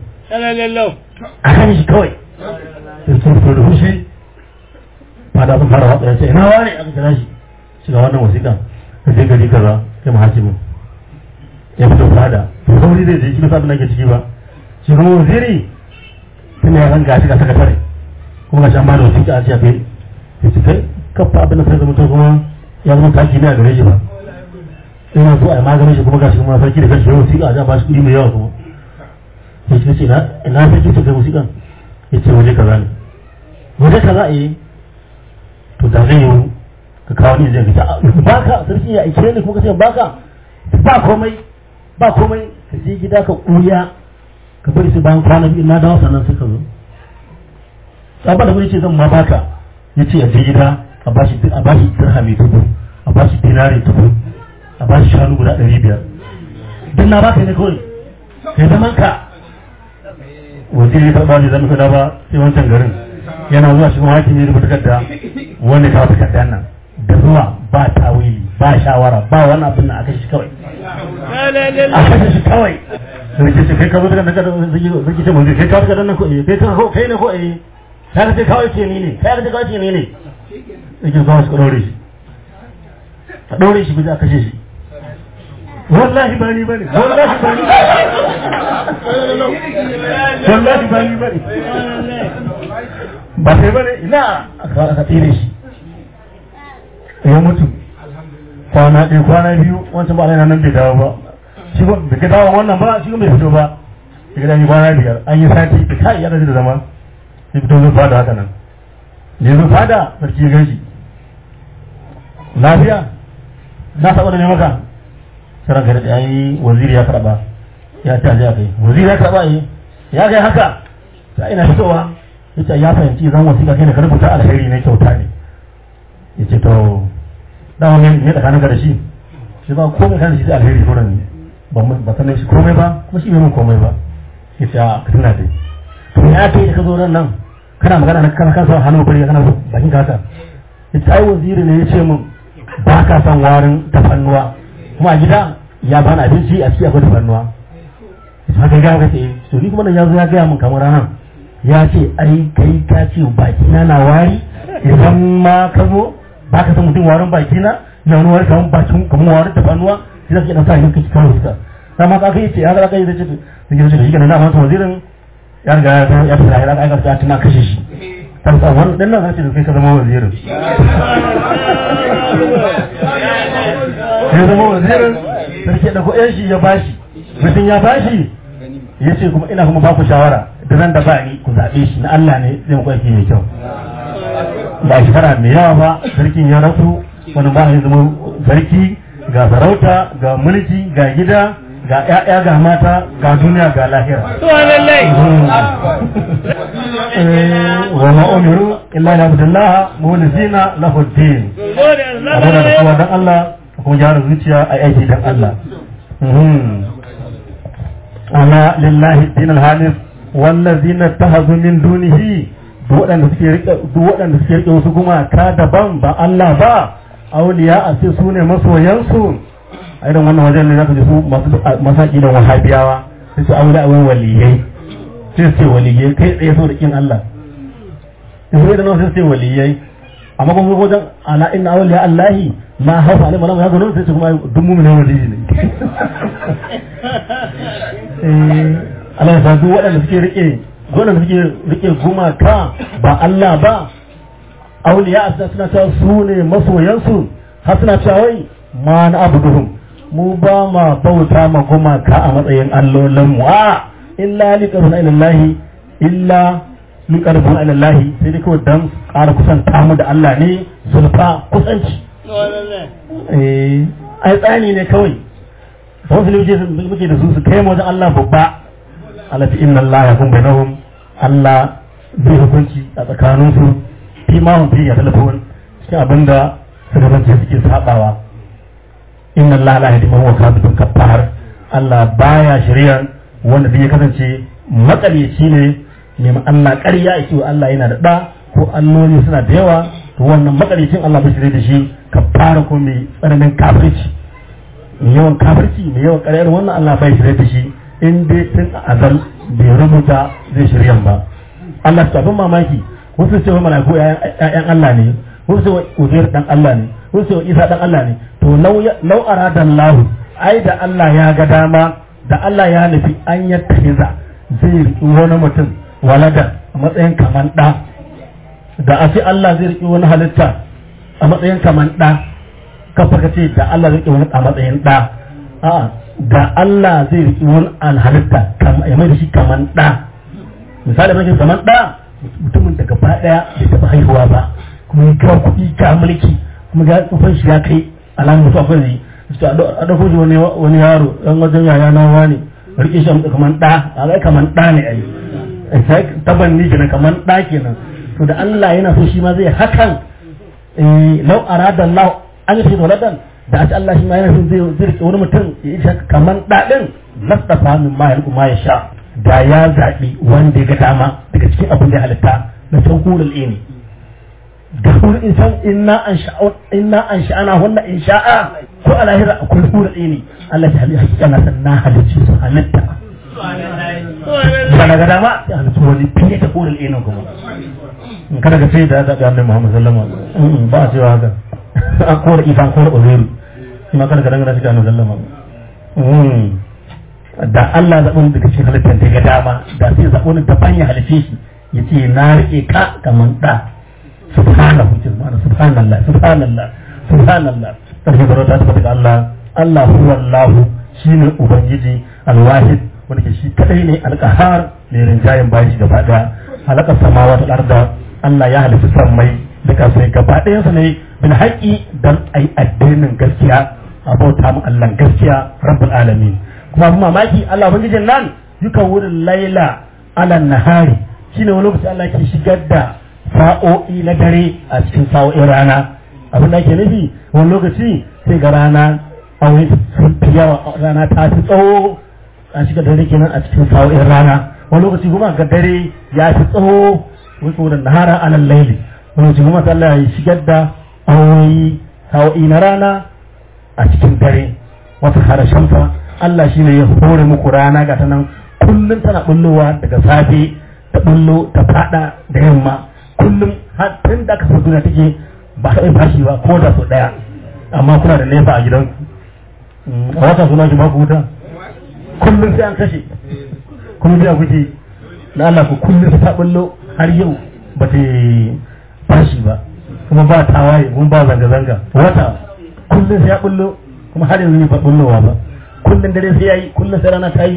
a kan shi kawai sai sun fito da fushi fada sun fara watsa ya ce ina wani aka kira shi shiga wannan wasiƙa ka je gari kaza kai ma hakimin ya fito fada to sauri zai je shi bisa abin da ke ciki ba shi kuma waziri tun ya ranga shi ga sakatare kuma ga shan ba da wasiƙa a ce a kai ya ce kai kafa abin da sai zama to kuma ya zama taki ne a gare shi ba ina so a yi maganin shi kuma gashi kuma sarki da kanshi yau wasiƙa a ba shi kuɗi mai yawa kuma ya ce ce ina sarki ta kai wasiƙan ya ce waje kaza ne waje kaza eh to da zai yiwu ka kawo ni zai ka ba ka sarki ya aike ni kuma ka ce ba ka ba komai ba komai ka je gida ka ƙuya ka bari su bayan kwana biyu na dawo sannan sai ka zo sabon da wani ce zan ma baka ya ce a je gida a bashi a bashi dirhami dubu a bashi dinari dubu a bashi shanu guda ɗari biyar duk na baka ne kawai kai zaman ka wajen ya taɓa ne zama kada ba sai wancan garin yana zuwa shi kuma hakim ya rubuta takarda wanda ta wata takarda nan da zuwa ba tawili ba shawara ba wani abin nan a kashe shi kawai a kashe shi kawai sai ce kai ka zo daga daga zai ce mun kai ka daga nan ko eh kai ka kai ne ko eh kai ka ce kawai ce ni ne kai ka ce kawai ce ni ne yake zuwa su ɗaure shi a ɗaure shi bisa a kashe shi wallahi ba ni bane wallahi ba ni wallahi ba ni bane ba sai bane ina aka tsire shi ya mutu kwana ɗaya kwana biyu wancan ba nan bai dawo ba shi ba bai dawo wannan ba shi bai fito ba shi ga yi kwana biyar an yi sati da kai ya da zama sai fito zai fada haka nan da ya zo fada sarki ya gan shi lafiya na saba da ne maka saran gari ya yi waziri ya karba ya ce aje kai waziri ya karba yi ya kai haka ta ina fitowa ya ce ya fahimci zan wasiƙa kai ne ka rubuta alheri ne kyauta ne ya ce to dama ne ne tsakanin ka da shi shi ba komai kan shi da alheri sauran ba ba sanin shi komai ba kuma shi bai mun komai ba ya ce a ka tuna dai to ya kai da ka zo nan nan kana magana na kana kasa hannu bari kana bakin ka haka ya ce ai waziri ne ya ce mun ba ka son warin tafannuwa kuma a gida ya bani abinci a ciki akwai tafarnuwa haka ga ka ce to ni kuma nan ya zo ya gaya min kamar ranar ya ce ai kai ka ce baki na na wari idan ma ka zo ba ka san mutum warin baki na na wani wari kamar bakin kamar warin tafarnuwa sai zaka dan sa yin kaci kawai suka dan ma ka kai ce ya ga kai da ce sai ke ce shi kana na masa wazirin ya riga ya ya fara ya ga ka tana kashe shi kan sa wannan dan nan sai kai ka zama wazirin ya zama wazirin sarki da kuɗin shi ya bashi mutum ya bashi ya ce kuma ina kuma baku shawara da nan da ba ni ku zaɓe shi na Allah ne zai muku aiki mai kyau ba shekara mai yawa ba sarkin ya rasu wani ba ya zama sarki ga sarauta ga mulki ga gida ga ƴaƴa ga mata ga duniya ga lahira wa ma umiru illa li abdullah mulisina lahu din abuna da kowa dan Allah kuma gyara zuciya a aiki dan Allah ana lillahi dinal hanif wallazina tahazu min dunihi duk waɗanda suke rike duk waɗanda suke rike wasu gumaka daban ba Allah ba auliya a ce su ne masoyansu a irin wannan wajen ne zaka ji su masu masaki da wahabiyawa sai su auliya wai waliyai sai su ce waliyai kai tsaye so da kin Allah in sai da nan sai su ce waliyai amma kuma wajen ala inna awliya allahi ma haufa alaihi wa ya gano sai su kuma duk mu'minin waliyi ne eh Allah ya sa duk waɗanda suke rike waɗanda suke rike gumaka ba Allah ba auliya a suna cewa su ne masoyansu har suna cewa wai ma na abuduhum mu ba ma bauta ma gumaka a matsayin allolin mu a illa liqaruna ilallahi illa liqaruna ilallahi sai dai kawai dan ƙara kusanta mu da Allah ne zulfa kusanci eh ai tsani ne kawai wasu ne muke da su su kai mu wajen Allah babba alati inna Allah ya kun bainahum Allah zai hukunci a tsakaninsu fi ma hum fi ya talafon cikin abinda suka zance suke sabawa inna Allah la yahdi man huwa kadhibun kafar Allah baya shari'a wanda zai kasance matsalici ne ne ma Allah ƙarya yake wa Allah yana da da ko alloli suna da yawa to wannan matsalicin Allah bai shirye da shi kafara ko mai tsananin kafirci mai yawan kafirci mai yawan ƙaryar wannan Allah bai shirye da shi in dai tun azal bai rubuta zai shiryan ba Allah ta abin mamaki wasu ce wa malaku ƴaƴan Allah ne wasu ce wa Uzair dan Allah ne wasu ce wa Isa dan Allah ne to law arada Allah ai da Allah ya ga dama da Allah ya nufi an yattahiza zai riƙi wani mutum walada a matsayin kaman ɗa da a ce Allah zai riƙi wani halitta a matsayin kaman ɗa kafa ka ce da Allah zai riƙi wani a matsayin ɗa a'a da Allah zai riƙi wani alhalitta ya mai da shi kaman ɗa misali mai kaman ɗa mutumin da gaba ɗaya bai taɓa haihuwa ba kuma ya kawo kuɗi ka mulki kuma ga tsufan shi ya kai alamun mutu akwai zai su a ɗauko shi wani yaro ɗan wajen yaya na wani riƙe shi kaman ɗa a ga kaman ɗa ne ai taban ni kenan kaman ɗa kenan to da Allah yana so shi ma zai hakan lau arada Allah an yi shi waladan da a Allah shi ma yana son zai zirke wani mutum ya yi kaman daɗin lastafa min ma yalku ma ya sha da ya zaɓi wanda ya ga dama daga cikin abin da ya halitta na san hulul ini da hulul insan inna an sha'a inna an sha'ana hunna in sha'a ko a lahira akwai hulul ini Allah ya halitta hakika na san na halicci su halitta ba daga dama ya halitta wani fiye da hulul ini kuma kada ka sai da zaɓi annabi Muhammad sallallahu alaihi wasallam ba a cewa haka an kora isa an kora uzairu shi ma kada ka dangana shi ga annabi sallama da Allah zaɓin daga cikin halittar da ya dama da sai zaɓo ni daban ya halice shi ya ce na riƙe ka kamar ɗa subhanahu subhanahu subhanallah subhanallah subhanallah sarki da ta tabbata ga Allah Allah huwa Allah shine ubangiji alwahid wanda ke shi kadai ne alqahar ne rinjayen bayan shi gaba daya halaka samawa ta arda Allah ya halitta sammai da kasai gaba ɗayan sa ne bil haqqi dan ai addinin gaskiya abota mu Allah gaskiya rabbul alamin kuma abin mamaki Allah ubangijin nan yuka wurin laila ala nahari shine wani lokaci Allah ke shigar da sa'o'i na dare a cikin sa'o'in rana abin da ake nufi wani lokaci sai ga rana aure sun fi yawa rana ta fi tsawo a shiga dare kenan a cikin sa'o'in rana wani lokaci kuma ga dare ya fi tsawo wani saboda nahara alal laili wani lokaci kuma Allah ya shigar da aure sa'o'i na rana a cikin dare wata harashen fa Allah shi ne ya hore muku rana ga ta nan kullum tana bullowa daga safe ta bullo ta fada da yamma kullum har tun da aka duniya take ba ta fashi ba ko da sau daya amma kuna da nefa a gidanku a wata suna ki baku wuta kullum sai an kashe kuma biya kuke na Allah ku kullum ta bullo har yau ba ta fashi ba kuma ba tawaye kuma ba zanga-zanga wata kullum sai ya bullo kuma har yanzu ne ba bullowa ba kullum dare sai yayi kullum sai rana ta yi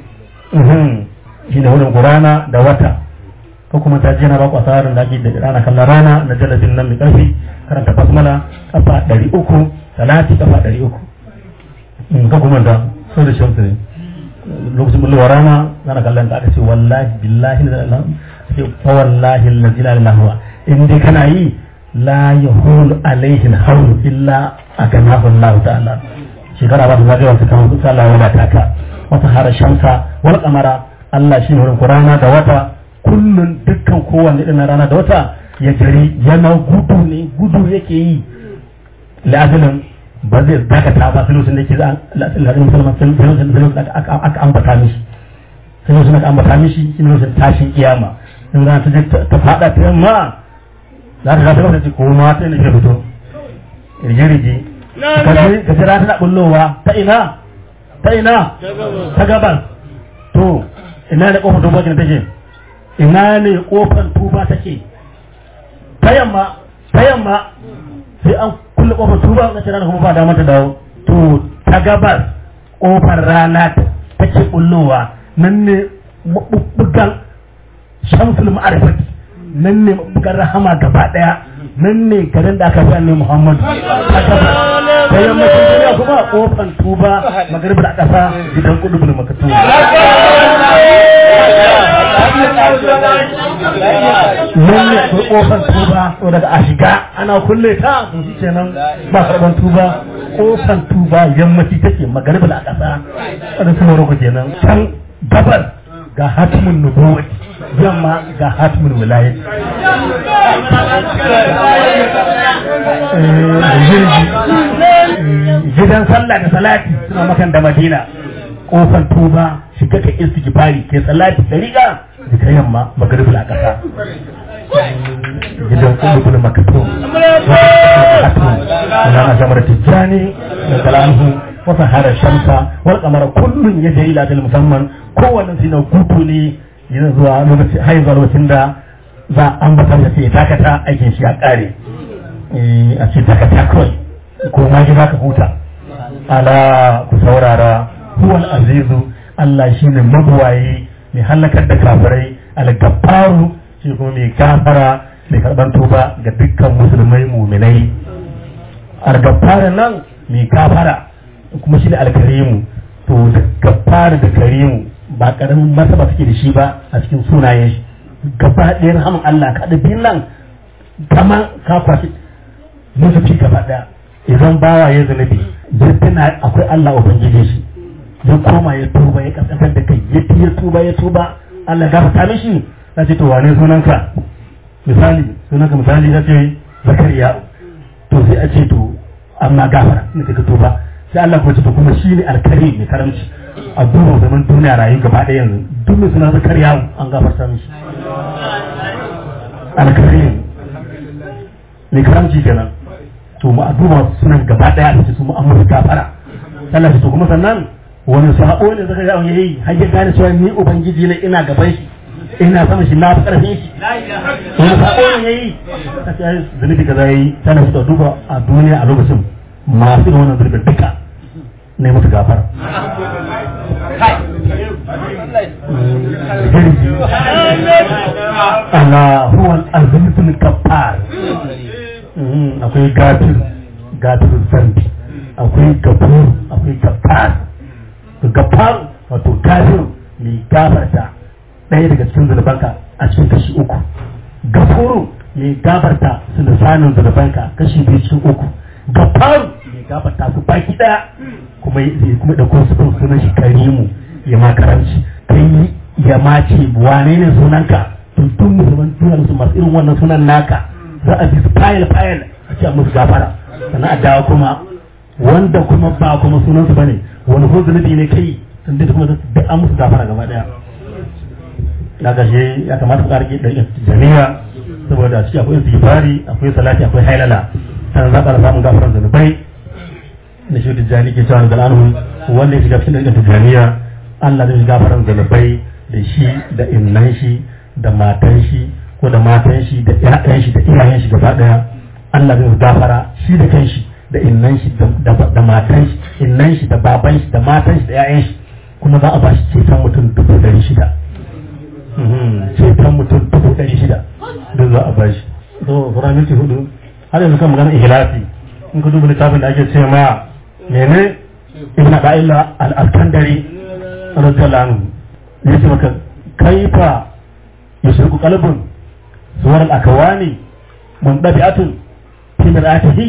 shi ne wurin rana da wata ko kuma ta je na ba ku asarar da ake da rana kallon rana na jalabin nan mai karfi karanta basmala kafa ɗari uku salati kafa ɗari uku ka kuma da so da shamsu ne lokacin bullowa rana rana kallon da aka ce wallahi billahi la ilaha ce fa wallahi allazi la ilaha huwa in dai kana yi la yahulu alaihi alhawlu illa aganahu Allah ta'ala shekara ba ta zagaya wata kan kusa Allah wala taka wata hara shamsa wal kamara Allah shi ne wurin rana da wata kullun dukkan kowanne ɗin rana da wata ya jari yana gudu ne gudu yake yi la'adilin ba zai dakata ba sai lokacin da yake la'adilin musulman sai lokacin da aka ambata mishi sai lokacin da aka ambata mishi shi ne lokacin tashin kiyama in rana ta je ta fada ta yamma za ta gata lokaci ko ma ta ne ke fito rige-rige ka jira tana bullowa ta ina ta ina ta gaban to ina ne kofar tuba take ina ne kofar tuba take ta yamma ta yamma sai an kulle kofar tuba na rana kuma ba damar ta dawo to ta gabas kofar rana take bullowa nan ne mabubbugan shamsul ma'arifati nan ne mabubbugan rahama gaba daya nan ne garin da aka fi annabi Muhammadu ta gabas ta yammacin duniya kuma kofan tuba magaribar a ƙasa gidan kudu bin makatu nan ne akwai kofan tuba to daga a shiga ana kulle ta to shi kenan ba karban tuba kofan tuba yammaci take magaribar a ƙasa wadda su moroko kenan can gabar ga hatimin nubuwati yamma ga hatimin wilayat gidan sallah da salati suna makan da madina kofar tuba shiga ka istighfari ke salati da riga da ta yamma magaribul a kasa gidan kulubul makatum na na samar tijjani da kalanhu wata harar shamsa wal kamar kullun ya jayi latil musamman kowannen shi na gutu ne yana zuwa lokaci har zuwa lokacin da za a ambata da sai takata aikin shi ya kare a ce takata kawai ko ma ji ka huta ala ku saurara huwal azizu Allah shine mabuwayi mai halakar da kafirai al-gaffaru shi kuma mai gafara mai karban tuba ga dukkan musulmai muminai al-gaffarin nan mai gafara kuma shine al-karimu to da gaffara da karimu ba karamin martaba suke da shi ba a cikin sunayen shi gaba ɗaya rahaman Allah ka da biyun nan kama ka kwashi musu fi gaba ɗaya idan bawa ya zunubi ya tuna akwai Allah ubangiji shi ya koma ya tuba ya kasantar da kai ya ya tuba ya tuba Allah ya gafarta mishi ya ce to wane sunanka misali sunanka misali ya ce zakariya to sai a ce to amma gafara ne ka tuba sai Allah kuma ce to kuma shine alkari mai karamci a duba zaman duniya rayu gaba ɗaya yanzu duk mai suna zakariya an gafarta mishi alkari mai karamci kenan to mu a duba sunan gaba daya da su mu an musu gafara Allah to kuma sannan wani sabo ne zaka ga yayi har ya gane cewa ni ubangiji ne ina gaban shi ina sama shi na fi karfin shi wani sabo ne yayi kace ai zunubi kaza yayi sannan su duba a duniya a lokacin masu da wannan zunubi duka ne musu gafara Allah huwa al-azizul kaffar akwai gafir gafir zambi akwai gafur akwai gaffar gaffar wato gafir mai gafarta ɗaya daga cikin zunubanka a cikin kashi uku gafuru mai gafarta su lisanin zunubanka kashi biyu cikin uku gaffaru mai gafarta su baki ɗaya kuma kuma da kuma sufin sunan shi karimu ya ma karanci kai ya ma ce wane ne sunanka tun tun musulman duniya su masu irin wannan sunan naka za a bi su fayil fayil a ce a musu gafara sannan a dawo kuma wanda kuma ba kuma sunansu bane wani ko zunubi ne kai sun dai kuma duk an musu gafara gaba daya na gashe ya kamata ku karki da jami'a saboda a ciki akwai istighfari akwai salati akwai hailala sannan za ka samun gafaran zunubai da shi tijjani ke cewa da anhu wanda ya shiga cikin da tijjaniya Allah zai gafaran zunubai da shi da innan shi da matan shi ko da matan shi da ƴaƴan shi da iyayen shi gaba daya Allah zai gafara shi da kanshi da innan shi da matan shi innan shi da baban shi da matan shi da ƴaƴan shi kuma za a ba shi ceton mutum dubu ɗari shida ceton mutum dubu ɗari shida duk za a ba shi so sura minti hudu har yanzu kan magana ihlasi in ka duba littafin da ake ce ma mene ibn da'ila al-askandari radiyallahu anhu yace maka kaifa yashruku qalbun suwar al-akawani mundabi'atun fi mir'atihi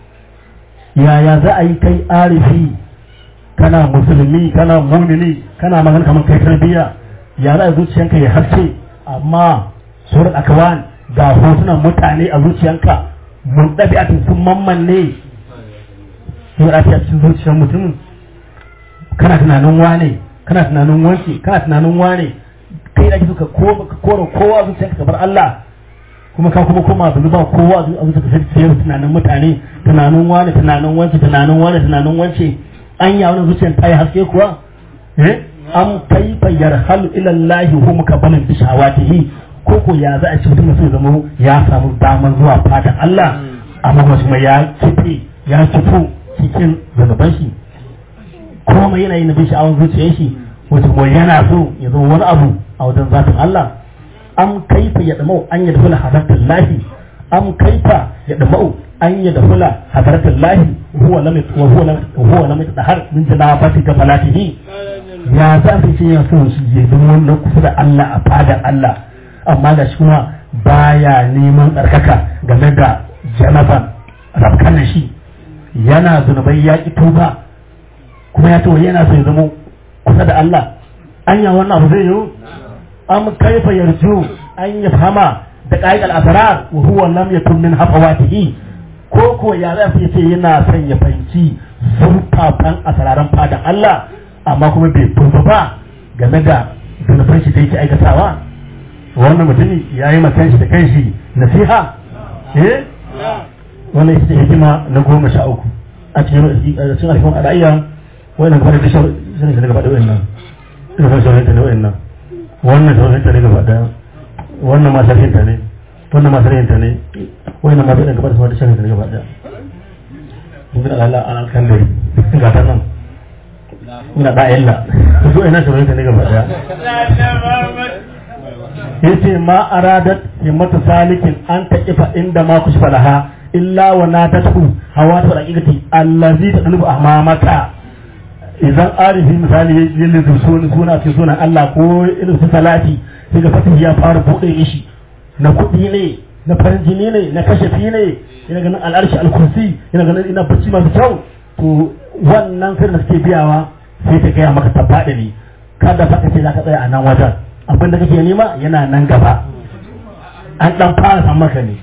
yaya za a yi kai arifi kana musulmi kana mumini kana magana kamar kai tarbiyya ya za a zuciyanka ya haske amma suwar al-akawan ga hotunan mutane a zuciyanka mundabi'atun sun mammanne sun rafi a cikin zuciyar mutumin kana tunanin wane kana tunanin wanke kana tunanin wane kai da suka kora kowa zuciyar ka bar Allah kuma ka kuma koma zuwa ba kowa a zuciyar ka sai tunanin mutane tunanin wane tunanin wanke tunanin wane tunanin wance an ya wani zuciyar ta yi haske kuwa eh an kaifa yarhalu ila Allah hum kabalan bi shawatihi ko ko ya za a ci mutum sai zama ya samu damar zuwa fatan Allah amma kuma ya kife ya kifo cikin zunuban shi komai yana yin bin sha'awar zuciyar shi wata kuma yana so ya zama wani abu a wajen zafin Allah am kaifa ya damau an ya dafula hadartar lahi am kaifa ya damau an ya dafula hadartar lahi huwa lam wa huwa lam huwa lam yatahar min janabati kafalatihi ya za su ce ya so shi ya zama wannan kusa da Allah a fadar Allah amma da shi kuma baya neman tsarkaka game da janaban rafkan shi yana zunubai ya ƙi tuba kuma ya tawo yana so ya zama kusa da Allah anya wannan abu zai yiwu am kaifa yarju an ya fama da qaidal asrar wa huwa lam yakun min hafawatihi ko ko ya za su ce yana son ya fahimci zurfafan asararan fadan Allah amma kuma bai tuba ba game da zunuban shi da yake aikatawa wannan mutumi ya yi makan shi da kanshi nasiha eh wannan ita ce hikima na goma sha uku a cikin cikin alfon al'ayya wannan gaba da shawar shi ne gaba da wayannan ina son shawar ne wayannan wannan shawar ne gaba da wannan ma sarkin ta ne wannan ma sarkin ta ne wannan ma bai gaba da shawar ne gaba da ibn Allah an alkandari ga ta nan ina da illa su ina shawar ne gaba da yace ma aradat himmatu salikin an taqifa inda ma kushfa laha illa wa natatu hawatu raqiqati allazi tadlubu amamaka idan arifi misali yin lizu suna suna ce sunan Allah ko irin su salati sai ga fatin ya fara bude shi na kuɗi ne na farin jini ne na kashafi ne ina ganin al'arshi al-kursi ina ganin ina bacci masu kyau to wannan sirrin da suke biyawa sai ta gaya maka tabbaɗa ne kada fa ce za ka tsaya a nan wajen abin da kake nema yana nan gaba an dan fara san maka ne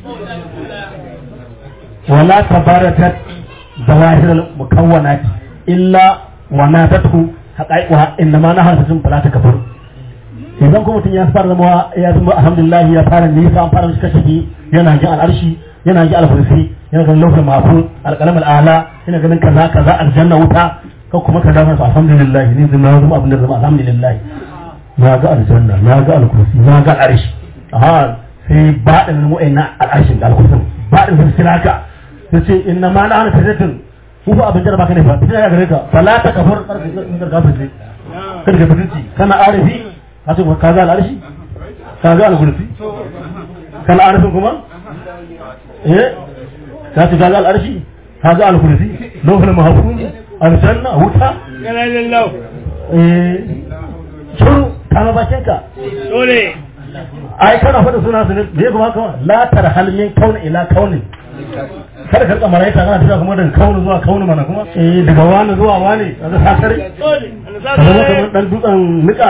wala tabaratat zawahir mukawwanat illa wa natatu haqaiquha inma naharatun fala takfur idan kuma mutum ya fara zama ya zama alhamdulillah ya fara nisa an fara mishi kashe yana ji al'arshi yana ji alfursi yana ganin lauhin mahfuz alqalam al'ala yana ganin kaza kaza aljanna wuta ka kuma ka dafa su alhamdulillah ni zama zama abin da zama alhamdulillah na ga aljanna na ga alkursi na ga al'arshi aha sai baɗin mu'ayna al'arshin da alkursin baɗin sun sira ka sai ce inna ma na ana fitatin ku ba abin jaraba ka ne fa fitina ya gare ka fala ta kafar karfin karfin ce kada ka fitinci kana arifi ka ce ka ga al'arshi ka ga alkursi kana arifin kuma eh ka ce ka ga al'arshi ka ga alkursi lokacin mahafuz aljanna wuta Yana lallahu. eh shuru kama bakin ka Dole. ai kana faɗa suna su ne me kuma kawai la tarhal min kauni ila kauni kada ka kamar aita kana tafiya kuma daga kauni zuwa kauni mana kuma eh daga wani zuwa wani kaga sakare Dole. Ana sa ka zama kamar dan dutsen nika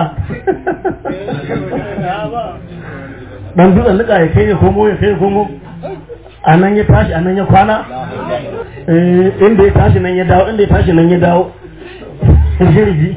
dan dutsen nika ya kai ya komo ya kai ya komo a nan ya tashi a nan ya kwana eh inda ya tashi nan ya dawo inda ya tashi nan ya dawo jirgi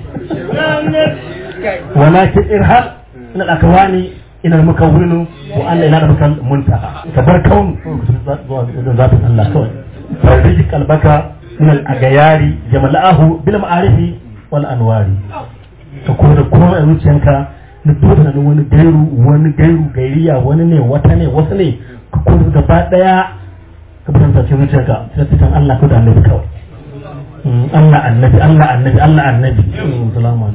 ولكن إرهاب إن الأكوان إن المكون وأن إلى ربك المنتهى كبر كون ذات الله كون فرزق قلبك من الأغيار جملأه بالمعارف والأنوار تكون كون أنوشنك نتوت na wani gairu wani gairu gairiya wani ne wata ne wasu ne ka kuma gaba daya ka fitanta cikin zuciyarka sai fitan Allah ko da annabi kawai Allah annabi Allah annabi Allah annabi salamu